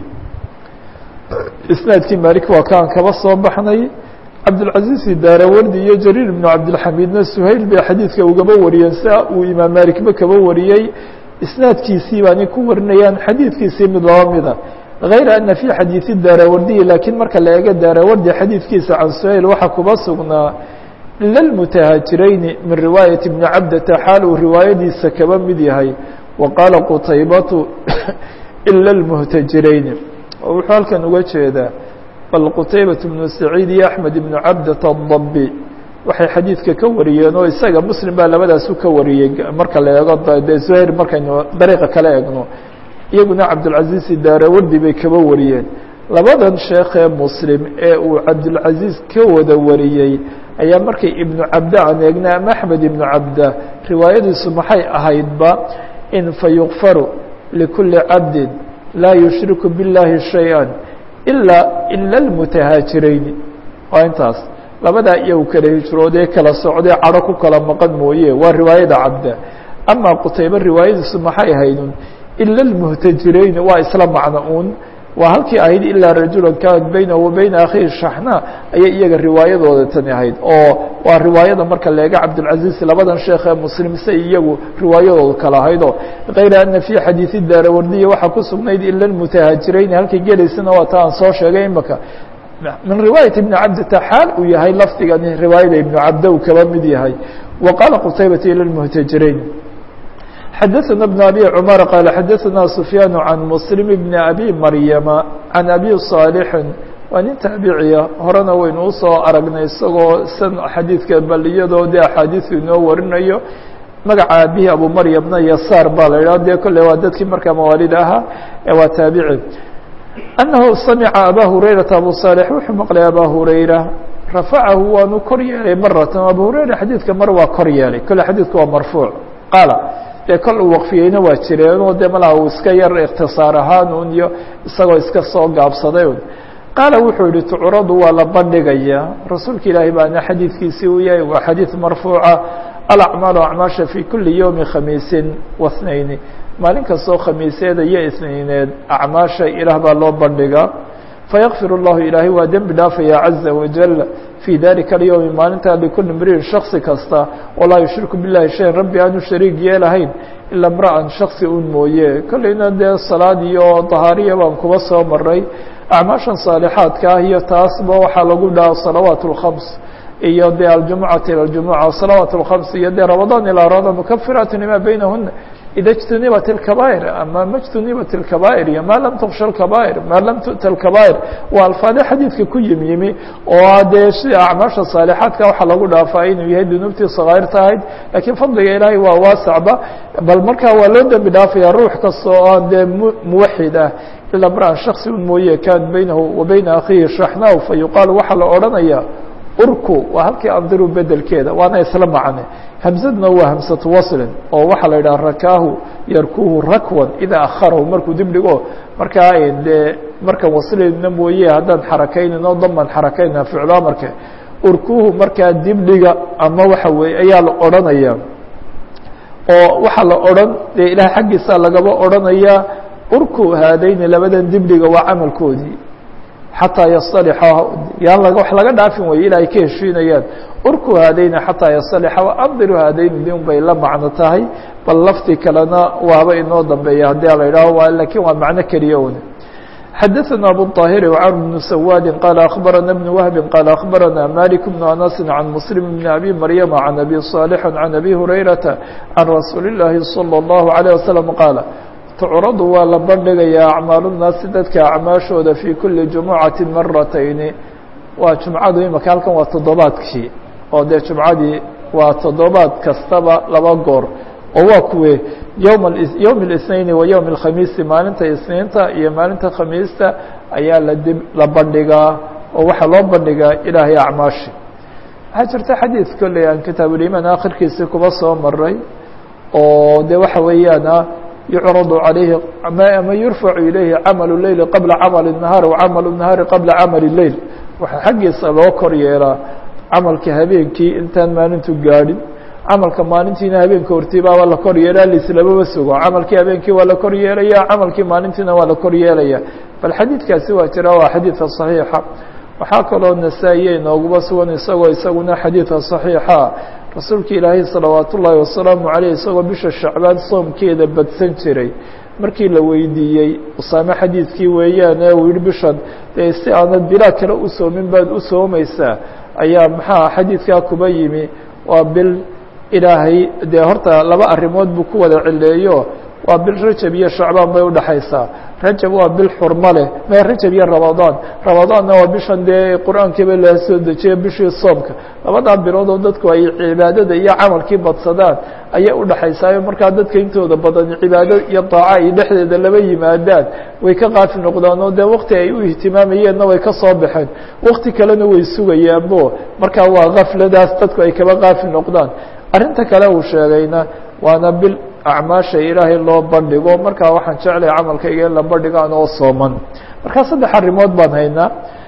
isنaadkii mالك waa kaan kaba soo baxnay cabdالعaزيز daarawardi iyo جرير بن cabdالحamidna سhayل bay xadiidka ugaba wariyeen sia uu imaam malikba kaba wariyey isنaadkiisii baanay ku warinayaan xadiidkiisii mid laba mida غayr أنa في xadيiث daarawardiyi lakiin marka la eego daarawardi xadiidkiisa can سhayl waxaa kuba sugnaa lilmutahajirayni min riwaayaة بni cabdata xaal uu riwaayadiisa kaba mid yahay wa qaala qutaybatu ila اlmuhtajirayni wuxuu halkan uga jeedaa bal qutaybaة بnu saciid iyo axmed ibnu cabdata الdabi waxay xadiidka ka wariyeen oo isaga muslim baa labadaasu ka wariyey marka la eego de زhayr markaynu dariiqa kala egno iyaguna cabdالcaزiز daarawardi bay kaba wariyeen labadan sheekee muslim ee uu cabdالcaزiز ka wada wariyey ayaa markay ibnu cabda aan eegna ama axmed ibnu cabda riwaayadiisu maxay ahaydba in fayukfaru likuli cabdi laa yushriku biاllahi shayئa ilaa ila اlmutahaajirayni waa intaas labadaa iyagu kala hijroodee kala socdee cadho ku kala maqan mooye waa riwaayada cabda ama qutaybe riwaayadiisu maxay ahaydun ila اlmuhtajirayni waa isla macno un waa halkii ahayd ilaa rajula kaanat baynahu wa bayna akhihi shaxna ayay iyaga riwaayadooda tani ahayd oo waa riwaayada marka leega cabdالcaزiز labadan sheekh ee muslim se iyagu riwaayadooda kala ahaydoo kayra ana fي xadiiثi daarawardiya waxaa ku sugnayd ila اlmutahaajirayni halkay gelaysana waa ta aan soo sheegay imaka min riwaayaة iبni cabdita xaal uu yahay lafdigani riwaayada ibnu cabda uu kaba mid yahay wa qaala qutaybata ila اlmuhtajirayn xadaثna بن abي cmar qال xadaثna سfyaan عan msلm بn abi maryama عan abi صاalحi waa nin taabiciya horena waynu usoo aragnay isagoo san xadiidka bal iyadoo de axaadiiu inoo warinayo magaca aabihi abu maryamna yasaar baa la yidhah dee kolley waa dadkii markaa mawaalida ahaa ee waa taabici annahu samica abaa hurayrata abu saalix wuxuu maqlay abaa hurayra rafacahu waanu kor yeelay maratan abu hurayra xadiidka mar waa kor yeelay kolle xadiidku waa marfuuc qaala dee kol uu waqfiyeyna waa jireenoo dee malaha uu iska yar ikhtisaar ahaan un iyo isagoo iska soo gaabsaday un qaala wuxuu yihi tucradu waa la bandhigayaa rasuulka ilaahay baana xadiidkiisii uu yahay waa xadiid marfuuca alacmaalu acmaasha fi kuli yowmi khamiisin wasnayni maalin kastoo khamiiseeda iyo isniineed acmaasha ilaah baa loo bandhigaa fayakfir اllahu ilaahay waa dembi dhaafaya caza wajal fii dalika alyowmi maalintaa likuli mriin shaksi kasta walaa yushriku bilahi shayan rabbi aanu shariig yeelahayn ila mra'an shaksi un mooye kolleyna dee salaad iyo dahaariya baan kuba soo maray acmaashan saalixaadka ah iyo taasba waxaa lagu dhaha salawaat اlkhams iyo de aljumucati ilى اljumuca salawaat اlkhams iyo dee ramadaan ilaa ramadaan mukafiraat lima baynahuna ida اجtunibat الكabا'ir ama ma اجtunibat الكabا'ir iyo ma lam tuksha الكabا'ir ma lam tu'ta الكabا'ir waa alfaade xadiidka ku yim yimi oo dee sida acmaasha saalixaadka waxaa lagu dhaafaa inuu yahay dunuubtii sakaa'irta ahayd lakiin fadliga ilaahay waa waasacba bal markaa waa loo dembi dhaafaya ruux kasta oo aan dee muwaxid ah ila mra'an shaksi un mooye kan baynahu wa bayna akhihi shaxnaw fa yuqaal waxaa la odhanaya urku waa halkii andiru bedelkeeda waana isla macne hamsadna waa hamsatu waslin oo waxaa la yidhaha rakaahu yarkuhu rakwan idaa akharahu markuu dib dhigo markaa dee markan waslina mooye haddaan xarakaynin oo daman xarakayna ficlo amarke urkuhu markaa dibdhiga ama waxa weeye ayaa la odhanaya oo waxaa la odhan dee ilaah xaggiisa lagaba odhanaya urku haadayni labadan dibdhiga waa camalkoodii xataa yasطalixa yaan wax laga dhaafin waye ilaa ay ka heshiinayaan urku haadayni xataa yasطalixa andiru haadayni din bay la macno tahay bal lafti kalena waaba inoo dambeeya haddii a la idhaaho lakin waa macno keliya un xadaثna abu الطاhiri وcmr بن سwاdi qال أخbarana بن وهب qال أخbarana mالك بن أنس عن مسلم بن أbي مryم عن أbي صالح عن أbي هريرة عن رasuuل اللahi صلى الله عليه وسلم qاaل tucradu waa la bandhigayaa acmaalunaasi dadka acmaashooda fii kuli jumucati maratayni waa jumcadu imaka halkan waa toddobaadkii oo dee jumcadii waa toddobaad kastaba laba goor oo waa kuwe yowm yowm اlisnaini wa yowm اlkhamiisi maalinta isniinta iyo maalinta khamiista ayaa ladib la bandhigaa oo waxaa loo bandhigaa ilaahay acmaashi waxaa jirta xadiid kolley aan kitaabulimaan akhirkiisii kuba soo maray oo de waxa weeyaan يعرض عليه ma يرفع إليه cمل الليل قبلa cمل النهاaر وcمل النهاaر قبلa cمل الليل waxa xaggiisa loo kor yeelaa camalka habeenkii intaan maalintu gaadhin camalka maalintiina habeenka hortiibaaba la kor yeelaa lislamaba sugo camalkii habeenkii waa la kor yeelaya camalkii maalintiina waa la kor yeelaya bal xadiidkaasi waa jira waa xadiidka صaحيixa waxaa kaloo nasaa-iye inooguba sugan isagoo isaguna xadiidka صaحيixa rasuulka ilaahay salawaat ullaahi wasalaamu caleyh isagoo bisha shacbaan soomkeeda badsan jiray markii la weydiiyey usaame xadiidkii weeyaane uu yihi bishan dee si aanad bilaa kale u soomin baad u soomaysaa ayaa maxaa xadiidkaa kuba yimi waa bil ilaahay dee horta laba arrimood buu ku wada cileeyo waa bil rajab iyo shacbaan bay udhaxaysaa rajab waa bil xurmo leh me rajab iyo ramadaan ramadaanna waa bishan dee qur-aankiiba la soo dejiye bishii soomka labadaa bilood oo dadku ay cibaadada iyo camalkii badsadaan ayay udhaxaysaayo markaa dadka intooda badan cibaado iyo daaca ay dhexdeeda laba yimaadaan way ka qaafi noqdaan oo dee wakti ay u ihtimaamayeenna way ka soo baxeen wakti kalena way sugayaanbo markaa waa kafladaas dadku ay kaba qaafi noqdaan arrinta kale uu sheegayna waana bil acmaasha ilaahay loo bandhigo markaa waxaan jeclay camalkayga in la bandhigo anoo sooman markaa saddex arrimood baan haynaa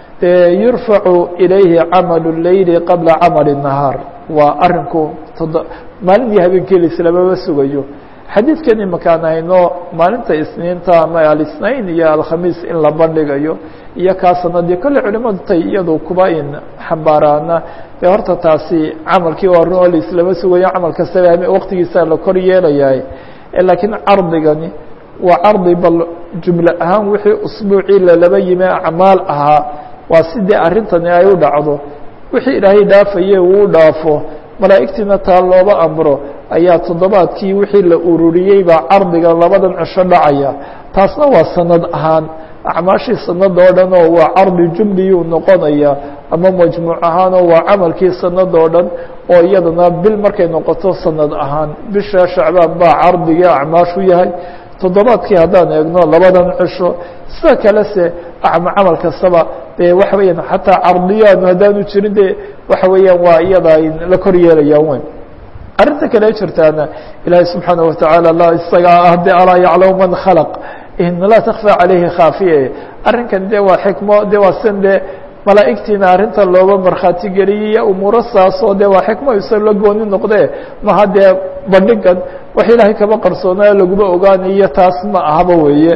yurfacu ilayhi camalu leyli qabla camali الnahaar waa arinku todo maalin iyo habeenkii laislamaba sugayo xadiidkan imakaan hayno maalinta isniinta ama alisnain iyo alkhamiis in la bandhigayo iyo kaa sanadii kolley culimadu tay iyadu kuba in xambaaraana dee horta taasi camalkii waa run oo laislama sugayo camal kastaba waktigiisa la kor yeelayahay laakiin cardigani waa cardi bal jumle ahaan wixii usbuucii lalaba yimi acmaal ahaa waa sidii arrintani ay u dhacdo wixii ilaahay dhaafaye uu dhaafo malaa'igtiina taa looba amro ayaa toddobaadkii wixii la ururiyey baa cardiga labadan cisho dhacaya taasna waa sanad ahaan acmaashii sanada oo dhan oo waa cardi jumliyuu noqonaya ama majmuuc ahaanoo waa camalkii sanada oo dhan oo iyadana bil markay noqoto sanad ahaan bisha shacbaan baa cardigii acmaashu yahay toddobaadkii haddaan eegno labadan cisho sida kale se camal kastaba dee waxa weeyaan xataa cardiyaanu haddaanu jirin de waxa weeyaan waa iyada ay la kor yeelayaan weyn arrinta kale jirtaana ilaahay subxaana watacaala la isagaa ah de alaa yaclamu man khalaq in laa takfى calayhi khaafiya arrinkan de waa xikmo de waa sin de malaa'igtiina arrinta looba markhaati geliyay umuuro saasoo de waa xikmo isa la gooni noqde maha dee bandhigan wax ilaahay kaba qarsoonaa laguma ogaanayo taas ma ahaba weeye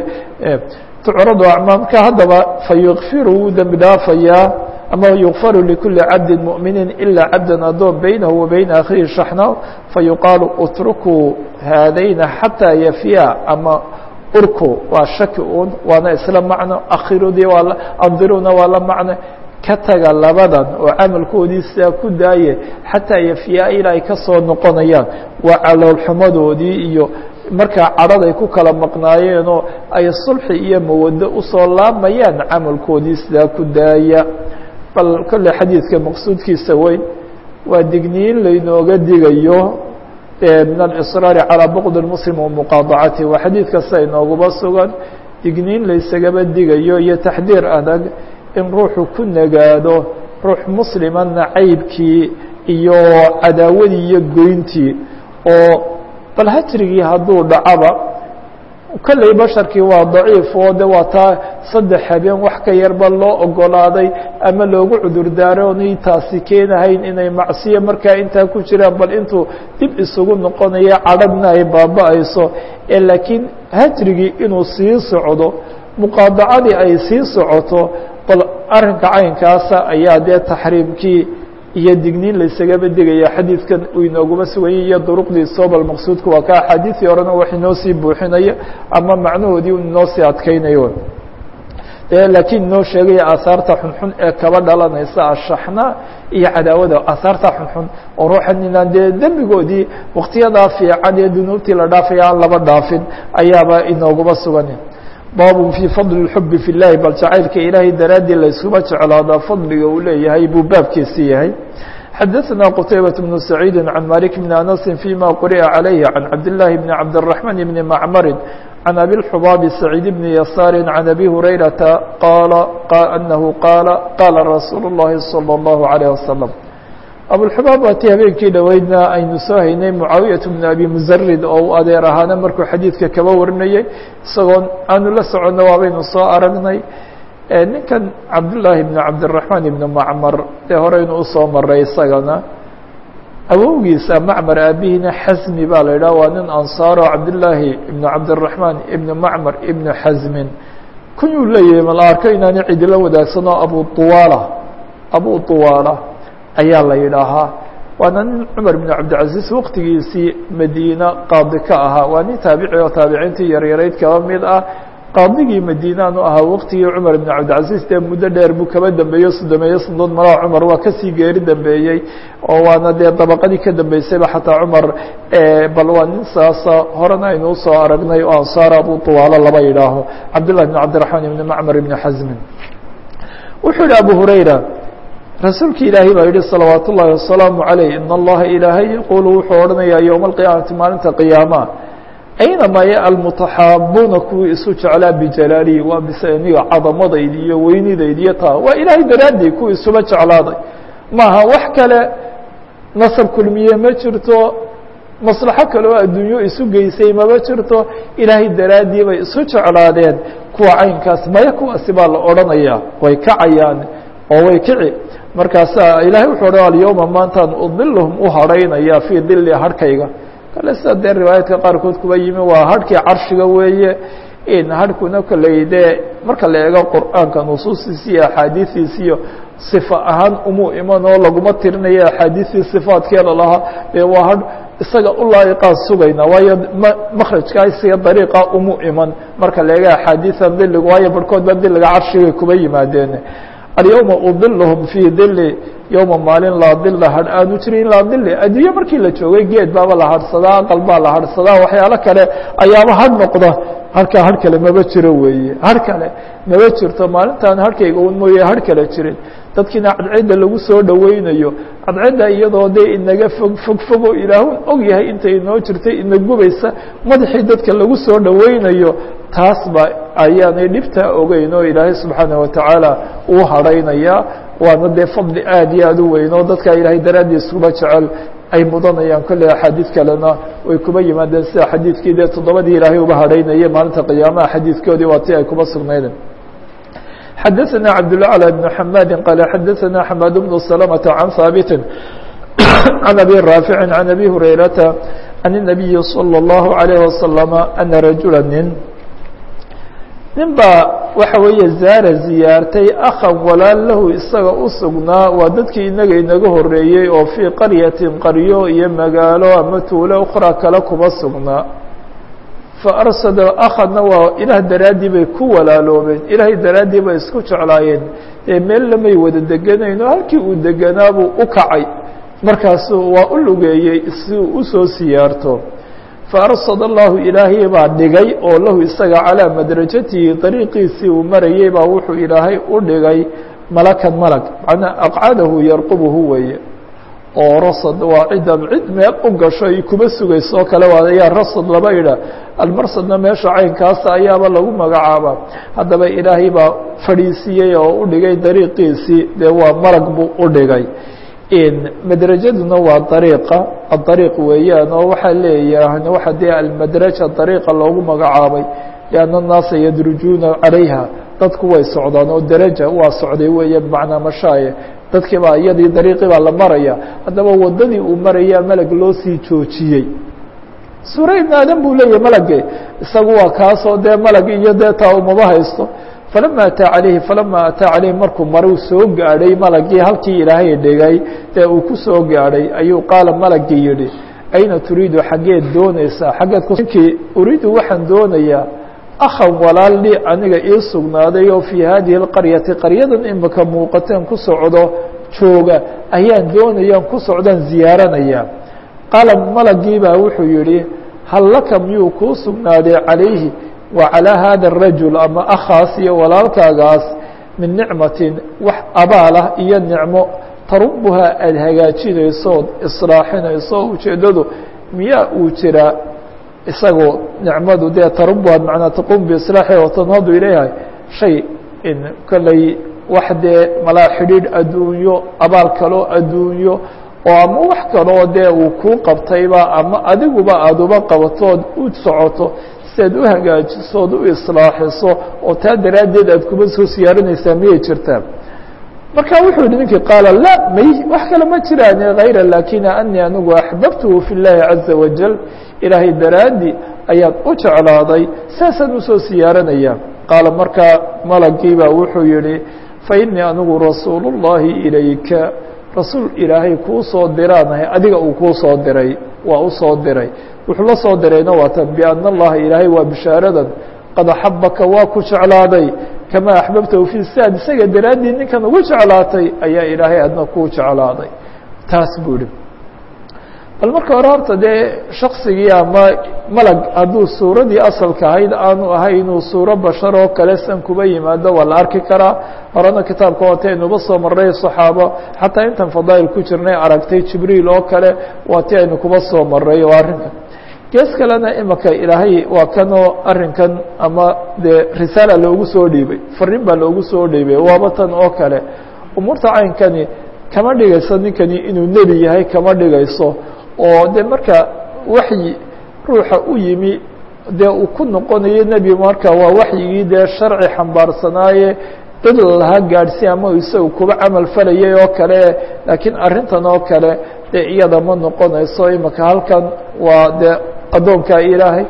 tucradu acmaamka haddaba fayukfiru wuu dembi dhaafayaa ama yukfaru likuli cabdi muؤmini ilaa cabda adoon baynahu wa bayna akhihi shaxna fayuqaalu utrukuu haadayna xataa yafya ama urku waa shaki un waana isla macno akhirudii waa andiruna waa la macno ka taga labadan oo camalkoodii sidaa ku daaye xataa yafyaa ilaa ay ka soo noqonayaan waa caloolxumadoodii iyo markaa cadhaday ku kala maqnaayeenoo ay sulxi iyo mawado usoo laamayaan camalkoodii sidaa ku daaya bal kolley xadiidka maqsuudkiisa weyn waa digniin laynooga digayo min alsraari calىa bqd muslim wamuqaadacati waa xadiid kasta inooguba sugan digniin laysagaba digayo iyo taxdiir adag in ruuxu ku nagaado ruux muslima nacaybkii iyo cadaawadii iyo goyntii oo bal hajrigii hadduu dhacaba kolley basharkii waa daciif oo de waa taa saddex habeen wax ka yarba loo ogolaaday ama loogu cudur daaro onay taasi keenahayn inay macsiyo markaa intaa ku jiraan bal intuu dib isugu noqonayo cadhagna ay baaba-ayso ee laakiin hajrigii inuu sii socdo muqaadacadii ay sii socoto bal arrinka caynkaasa ayaa dee taxriimkii iyo digniin laysagaba digaya xadiidkan uu inooguma suganyay iyo duruqdiisoo bal maqsuudku waa ka axaadiisii horena wax inoo sii buuxinaya ama macnahoodii inoo sii adkeynayo laakiin inoo sheegaya aahaarta xunxun ee kaba dhalanaysa ashaxna iyo cadaawada aahaarta xunxun oo ruuxan inaan dee dembigoodii waktiyadaa fiican ee dunuubtii la dhaafaya aan laba dhaafin ayaaba inooguma sugan baabun fii fadli اxubi fi اllahi bal jacaylka ilaahay daraaddii layskuma jeclaadaa fadliga uu leeyahay buu baabkiisi yahay xadaثna qtaybaة بن سacيidi عan malik بn anasi fيma quri'a عalayhi عan cabdالlahi bn cabdالرaحman bn macmari عan abi الxubaabi سacيid bn yasaari عan abi hurayrata qaala anahu qaala qaala rasuul الlahi salى الlahu عalيه wasalam abulxubaab waa tii habeenkii dhoweydna aynu soo haynay mucaawiyat bn abi muzarid oo u adeer ahaana markuu xadiidka kaba warinayay isagoo aanu la soconno waabaynu soo aragnay ninkan cabdullaahi bn cabdiraxmaan ibn macmar ee horeynu usoo maray isagana awowgiisa macmar aabihiina xasmi baa la yidhah waa nin ansaaro cabdillaahi ibn cabdiraxmaan ibn macmar ibn xasmin kunyuu leeyahay mala arko inaani cidila wadaagsanoo abu uwaala abu uwaala ayaa la yidhaahaa waana nin cumar bn cabdilcaziz waqtigiisii madiina qaadi ka ahaa waa nin taabici oo taabiciintii yaryarayd kaba mid ah qaadigii madiinaanu ahaa waqtigii cumar bn cabdilcaziz dee muddo dheer buu kaba dambeeyo sodomeeyo sanadood malaha cumar waa kasii geeri dambeeyey oo waana dee dabaqadii ka dambeysayba xataa cumar bal waa nin saasa horena aynu usoo aragnay oo ansaar abu tuwaalo laba yidhaaho cabdillah bn cabdiraxmaan ibn macmar ibn xasmin wuxuu yihi abu hurayra rasuulki ilaahay baa yihi salawaat ullaahi wasalaamu عaleyh in allaha ilaahay yaquulu wuxuu odhanayaa yowma alqiyaamati maalinta qiyaama aynama ya almutaxaabuuna kuwii isu jeclaa bijalaalihi waa bisaniga cadamadaydi iyo weynidaydi iyo taa waa ilaahay daraaddii kuwii isuba jeclaaday maaha wax kale nasab kulmiye ma jirto maslaxo kale oo adduunyo isu geysay maba jirto ilaahay daraaddii bay isu jeclaadeen kuwa caynkaas maya kuwaasi baa la odhanayaa way kacayaan oo way kici markaasaa ilahay wuxuu odhan alyowma maantaan udilhum u hadhaynaya fii dili harhkayga kale sida dee riwaayaadka qaarkood kuba yimi waa harhkii carshiga weeye in harhkuna koley dee marka la eego qur'aanka nusuustiisi iyo axaadiistiisi iyo sifa ahaan umuu iman oo laguma tirinayo axaadiistii sifaadkeeda lahaa dee waa hadh isaga u laa'iqaan sugayna waayo makrajkaa isiga dariiqa umuu iman marka la eego axaadiisan diliga waayo barhkood ba diliga carshigay kuba yimaadeen alyowma udilhum fii dili yowma maalin laa dila hadh aanu jirin laa dili adduunye markii la joogay geed baaba la hadhsadaa aqal baa la hadhsadaa waxyaalo kale ayaaba hadh noqda halkaa hadh kale maba jiro weeye hadh kale maba jirto maalintaan hadhkayga un mooye hadh kale jirin dadkiina cadcedda lagu soo dhoweynayo cadcedda iyadoo dee inaga fog fog fogo ilaahun og yahay intay inoo jirtay ina gubaysa madaxii dadka lagu soo dhoweynayo taas ba ayaanay dhibtaa ogeyn oo ilaahay subxaana watacaala uu hadhaynayaa waana dee fadli aad iyo aad u weyn oo dadka ilaahay daraaddiis kuba jecel ay mudanayaan kolley axaadiid kalena way kuba yimaadeen sida xadiidkii dee toddobadii ilaahay uba hadhaynayay maalinta qiyaamaha xadiidkoodii waa ti ay kuba sugnaydeen xadaثna cabdالأعlى بن حmاdi qال xadaثna حmاd بن سلمة عن haaبت عن أbي rاaفiع عن أbي هurayرaةa عن النبي صلى الله عليه وسلم أنa رaجuلا nin nin baa waxa weeye zaara ziyaartay akhan walaal lahu isaga u sugnaa waa dadkii inaga inaga horeeyey oo fii qaryatin qaryo iyo magaalo ama tuulo ukhra kale kuma sugnaa faarsada akhadna waa ilaah daraaddii bay ku walaaloobeen ilaahay daraaddii bay isku jeclaayeen ee meel lamay wada deganayn oo halkii uu deganaabuu u kacay markaasuu waa u lugeeyey si uu usoo siyaarto faarsad allahu ilaahay baa dhigay oo lahu isaga calaa madrajatihi dariiqiisii uu marayey baa wuxuu ilaahay u dhigay malakan malag macnaa aqcadahu yarqubuhu weeye oo rasad waa ciddan cid meel u gasho ay kuba sugayso oo kale waa ayaa rasad laba idha almarsadna meesha caynkaasa ayaaba lagu magacaabaa haddaba ilaahay baa fadhiisiiyey oo u dhigay dariiqiisii dee waa malag buu u dhigay madrajaduna waa dariiqa adariiq weeyaan oo waxaa leeyahan waxa dee almadraja dariiqa loogu magacaabay lianna annaasa yadrujuuna calayha dadku way socdaan oo daraja waa socday weeye bimacnaa mashaaye dadkii baa iyadii dariiqii baa la maraya haddaba waddadii uu marayaa melag loo sii joojiyey suura ibn aadam buu leeyahay malage isagu waa kaasoo dee malag iyo dee taa umaba haysto falama ataa calayhi falama ataa calayhi markuu maruu soo gaadhay malagii halkii ilaahay dhigay dee uu ku soo gaadhay ayuu qaala malagii yihi ayna turiidu xaggeed doonaysaa xaggeed ninkii uriidu waxaan doonayaa akhan walaal li aniga ii sugnaaday oo fii hadihi اlqaryati qaryadan imika muuqateen ku socdo jooga ayaan doonayaan ku socdaan ziyaaranaya qaala malagii baa wuxuu yihi hal laka miyuu kuu sugnaaday calayhi wa calىa hada الrajul ama akhaas iyo walaalkaagaas min nicmatin wax abaalah iyo nicmo tarubuhaa aada hagaajinayso ood islaaxinayso ujeeddadu miyaa uu jiraa isagoo nicmadu dee tarubuha manaa taquum biislaaxi oo tanhadu ilayha shay in kolley wax dee malaa xidhiidh adduunyo abaal kaloo adduunyo oo ama wax kaloo dee uu kuu qabtayba ama adiguba aada uba qabatood u socoto si aad u hagaajiso ood u islaaxiso oo taa daraaddeed aad kuma soo siyaarinaysaa miyay jirtaa marka wuxuu yihi ninkii qaala la may wax kale ma jiraan hayra lakina anii anigu axbabtuhu fi اllahi caza wajal ilaahay daraaddi ayaan u jeclaaday saasaan usoo siyaaranaya qaala markaa malagii baa wuxuu yihi fainii anigu rasuul الlahi ilayka rasuul ilaahay kuu soo diraanahay adiga uu kuu soo diray waa u soo diray wuxuu la soo dirayna waa tan biana allaha ilaahay waa bishaaradan qad axabaka waa ku jeclaaday kamaa axbabtahu fi sad isaga daraaddii ninkan ugu jeclaatay ayaa ilaahay adna kuu jeclaaday taas buu ihi bal marka hore horta dee shaksigii ama malag hadduu suuradii asalka ahayd aanu ahay inuu suuro bashar oo kale san kuba yimaado waa la arki karaa horena kitaabka waataynuba soo maray صaxaabo xataa intan fadaa'il ku jirnay aragtay jibriil oo kale waa ti aynu kuba soo maray oo arrinkan gees kalena imika ilaahay waa kanoo arrinkan ama dee risaala loogu soo dhiibay fariin baa loogu soo dhiibay waaba tan oo kale umuurta caynkani kama dhigayso ninkani inuu nebi yahay kama dhigayso oo de marka waxyi ruuxa u yimi dee uu ku noqonayo nebi marka waa waxyigii dee sharci xambaarsanaaye dad laha gaadhsi ama isaga kuba camal falayay oo kale laakiin arrintan oo kale dee iyada ma noqonayso imika halkan waa dee addoonka ilaahay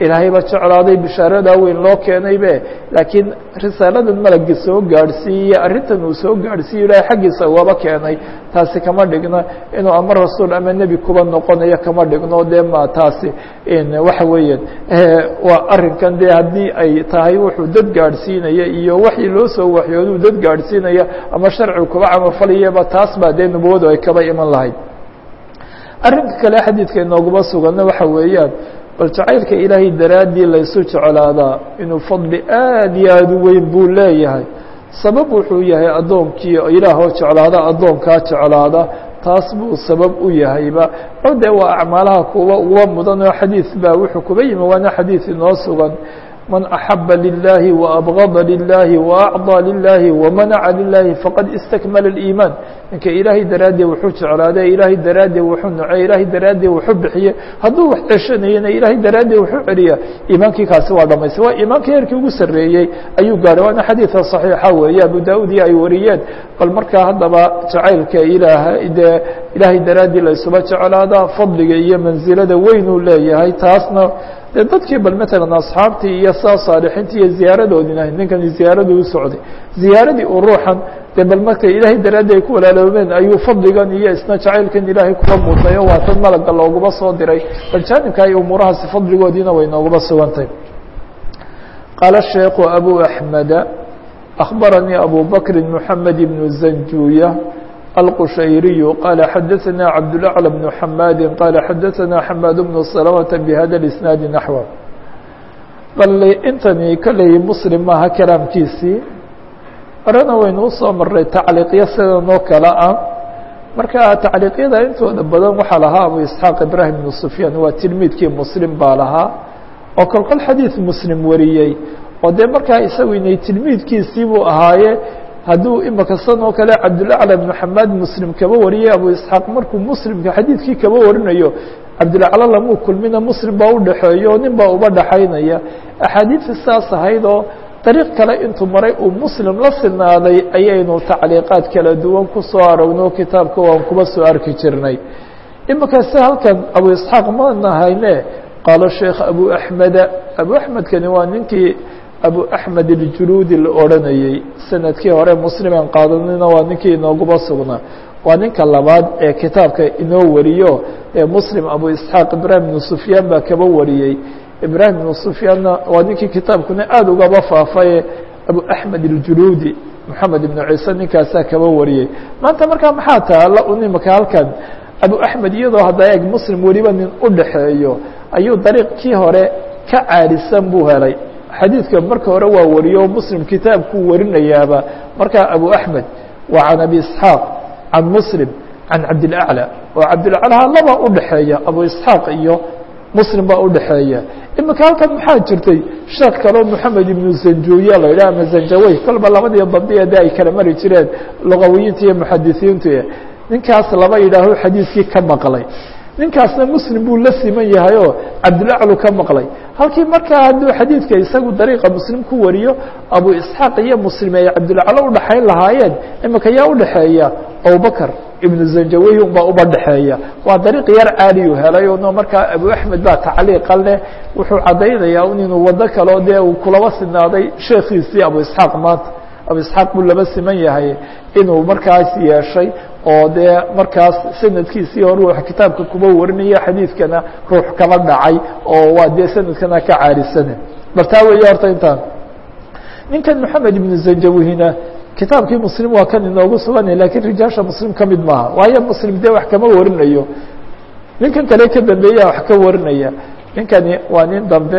ilaahayba jeclaaday bishaaradaa weyn loo keenaybe laakiin risaaladan malagga soo gaadhsiiye arrintan uu soo gaadhsiiye ilaahay xaggiisa ugaba keenay taasi kama dhigna inuu ama rasuul ama nebi kuba noqonayo kama dhigno dee ma taasi waxa weeyaan waa arrinkan dee haddii ay tahay wuxuu dad gaadhsiinaya iyo waxii loo soo waxyooduu dad gaadhsiinaya ama sharcigu kuba camalfalayaba taas baa dee nubuwadu ay kaba iman lahayd arrinka kale xadiidka inooguma suganna waxa weeyaan bal jacaylka ilaahay daraaddii laysu jeclaadaa inuu fadli aad iyo aada u weyn buu leeyahay sabab wuxuu yahay addoonkii ilaahoo jeclaada addoonkaa jeclaada taas buu sabab u yahayba o dee waa acmaalaha kuwa uga mudan oo xadiid baa wuxuu kuba yimi waana xadiid inoo sugan man axaba lilahi waabgada lilahi waacطى lilahi wamanaca lilahi faqad istakmala اiimaan ninka ilaahay daraaddeed wuxuu jeclaade ilaahay daraaddeed wuxuu nocey ilaahay daraaddeed wuxuu bixiye hadduu wax ceshanayana ilaahay daraaddeed wuxuu celiya iimaankii kaasi waa dhamaystay waa iimaanka heerkii ugu sarreeyey ayuu gaaray waana xadiidka صaxiixa weeye abu daud iyo ay wariyeen bal markaa haddaba jacaylka ilaah dee ilaahay daraaddii laysuba jeclaada fadliga iyo mansilada weyn uu leeyahay taasna de dadkii bal matalan asxaabtii iyo saa saalixiintii iyo ziyaaradoodina ninkani ziyaaradii u socday ziyaaradii uu ruuxan de bal markay ilaahay daraaddi ay ku walaaloobeen ayuu fadligan iyo isna jacaylkan ilaahay kuba mudnay oo waa tan malaga looguma soo diray bal jaanibka iyo umuurahaasi fadligoodiina way nooguma sugantay qaala sheekhu abu axmeda akhbaranii abu bakri moxamed ibnu zanjuya الqشhayري qال xdثnا cبدالأعلى بن حmاd qال xdثnا حmاd بن سلمة بhda الإسناaد نحو bal intani koley mslim maaha kalaamkiisii horena waynu usoo maray tacliiqyo sidan oo kale ah marka tacliiqyada intooda badan waxaa lahaa abu isxaaq ibrahim بن سfyaan waa tilmiidkii mslim baa lahaa oo kol kol xadiiث mslim wariyey oo dee markaa isagu inay tilmiidkiisii buu ahaaye hadduu imaka san oo kale cabdulaclى bn xamaad muslim kaba wariyay abu isxaaq markuu muslimka xadiidkii kaba warinayo cabdulacla lamuu kulmina muslim baa udhaxeeyo nin baa uba dhaxaynaya axaadiidta saas ahayd oo dariiq kale intuu maray uu muslim la sinaaday ayaynu tacliiqaad kala duwan ku soo arogno kitaabka waan kuba soo arki jirnay imaka si halkan abu isxaaq mana hayne qaalo sheekh abu axmeda abu axmedkani waa ninkii abu axmed iljuluudi la odranayey sanadkii hore musliman qaadanina waa ninkii inooguba sugnaa waa ninka labaad ee kitaabka inoo wariyo ee muslim abu isxaaq ibrahim ibnu sufyaan baa kaba wariyey ibrahim ibnu sufyaanna waa ninkii kitaabkuna aada ugaba faafaye abu axmed iljuluudi moxamed ibnu ciise ninkaasaa kaba wariyey maanta markaa maxaa taala unimaka halkan abu axmed iyadoo hadda eeg muslim weliba nin u dhaxeeyo ayuu dariiqkii hore ka caalisan buu helay xadiidka marka hore waa wariyo muslim kitaabkuu warinayaaba markaa abu axmed waa can abi isxaaq can muslim can cabdilaclى oo cabdilaclaha laba udhaxeeya abu isxaaq iyo muslim baa udhaxeeya imika halkan maxaa jirtay sheekh kaleo moxamed ibnu zanjuya la yidhah ama zanjawey kolba labadii dabdiya de ay kala mari jireen lugawiyiinta iyo muxadisiintu ninkaas laba yidhaaho xadiidkii ka maqlay ninkaasna muslim buu la siman yahay oo cabdilaclu ka maqlay halkii markaa hadduu xadiidka isagu dariiqa muslim ku wariyo abu isxaaq iyo muslim ay cabdilaclo udhaxayn lahaayeen imika yaa udhaxeeya abubakr ibnu zanjawey unbaa uba dhexeeya waa dariiq yar caaliyu helay no markaa abu axmed baa tacliiqa leh wuxuu caddaynayaa un inuu wado kaleo dee uu kulaba sinaaday sheekiisii abu isxaaq maanta abu isxaaq buu laba siman yahay inuu markaas yeeshay oo dee markaas sanadkiisii hore wax kitaabka kuba warinaya xadiidkana ruux kaba dhacay oo waa dee sanadkana ka caarisane bal taa weeye horta intaan ninkan moxamed ibnu zanjawihina kitaabkii muslim waa kan inoogu suganay lakiin rijaasha muslim ka mid maaha waayo muslim dee wax kama warinayo ninkan kale ka dambeeya wax ka warinaya ninkani waa nin dambe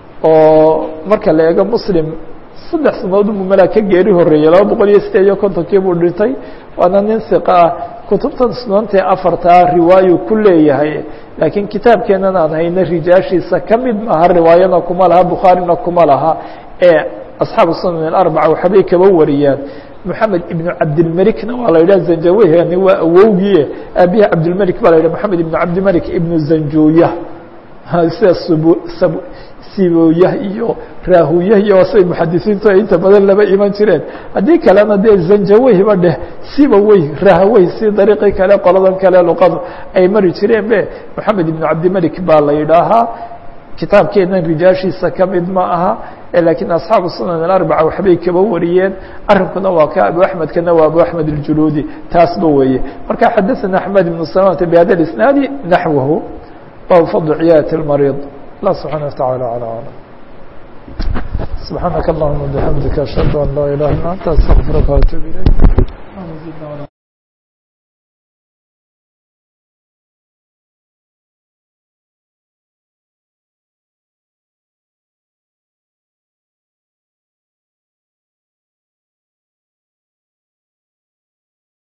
oo marka la eego muslim saddex sanadood buu malaa ka geeri horeeyey laba boqol iyo sideed iyo kontonkii buu dhintay waana nin siqa ah kutubtan sunantee afartaa riwaayu ku leeyahay laakiin kitaabkeenan aan hayna rijaashiisa ka mid maaha riwaayana kuma laha bukhaarina kuma laha ee asxaabu sunan aarbaca waxbay kaba wariyaan moxamed ibnu cabdilmelikna waa la yidhah zanjawehani waa awowgie aabihi cabdilmelik baa la yidhah moxamed ibnu cabdimelik ibnu zanjuya sida sb sibooyah iyo raahuyah iyo say muxadisiintu ay inta badan laba iman jireen haddii kalena dee zanjaweyba dheh sibawey rahawey si dariiqii kale qoladan kale luqadu ay mari jireen be moxamed ibnu cabdimelik baa la yidhaahaa kitaabkeena rijaashiisa kamid ma aha lakiin asxaabu sunan alarbaca waxbay kaba wariyeen arrinkuna waa ka abu axmedkana waa abu axmed اljuluudi taasba weeye marka xadaثana axmed ibn salamata bhada isnaadi naxwahu bab fadl ciyaadة اlmariid allah subxaana wataعala alى alam subxaanaka allahuma bxamdika ashhadu an laa ilaha illa anta astaqfirka وatub ilayk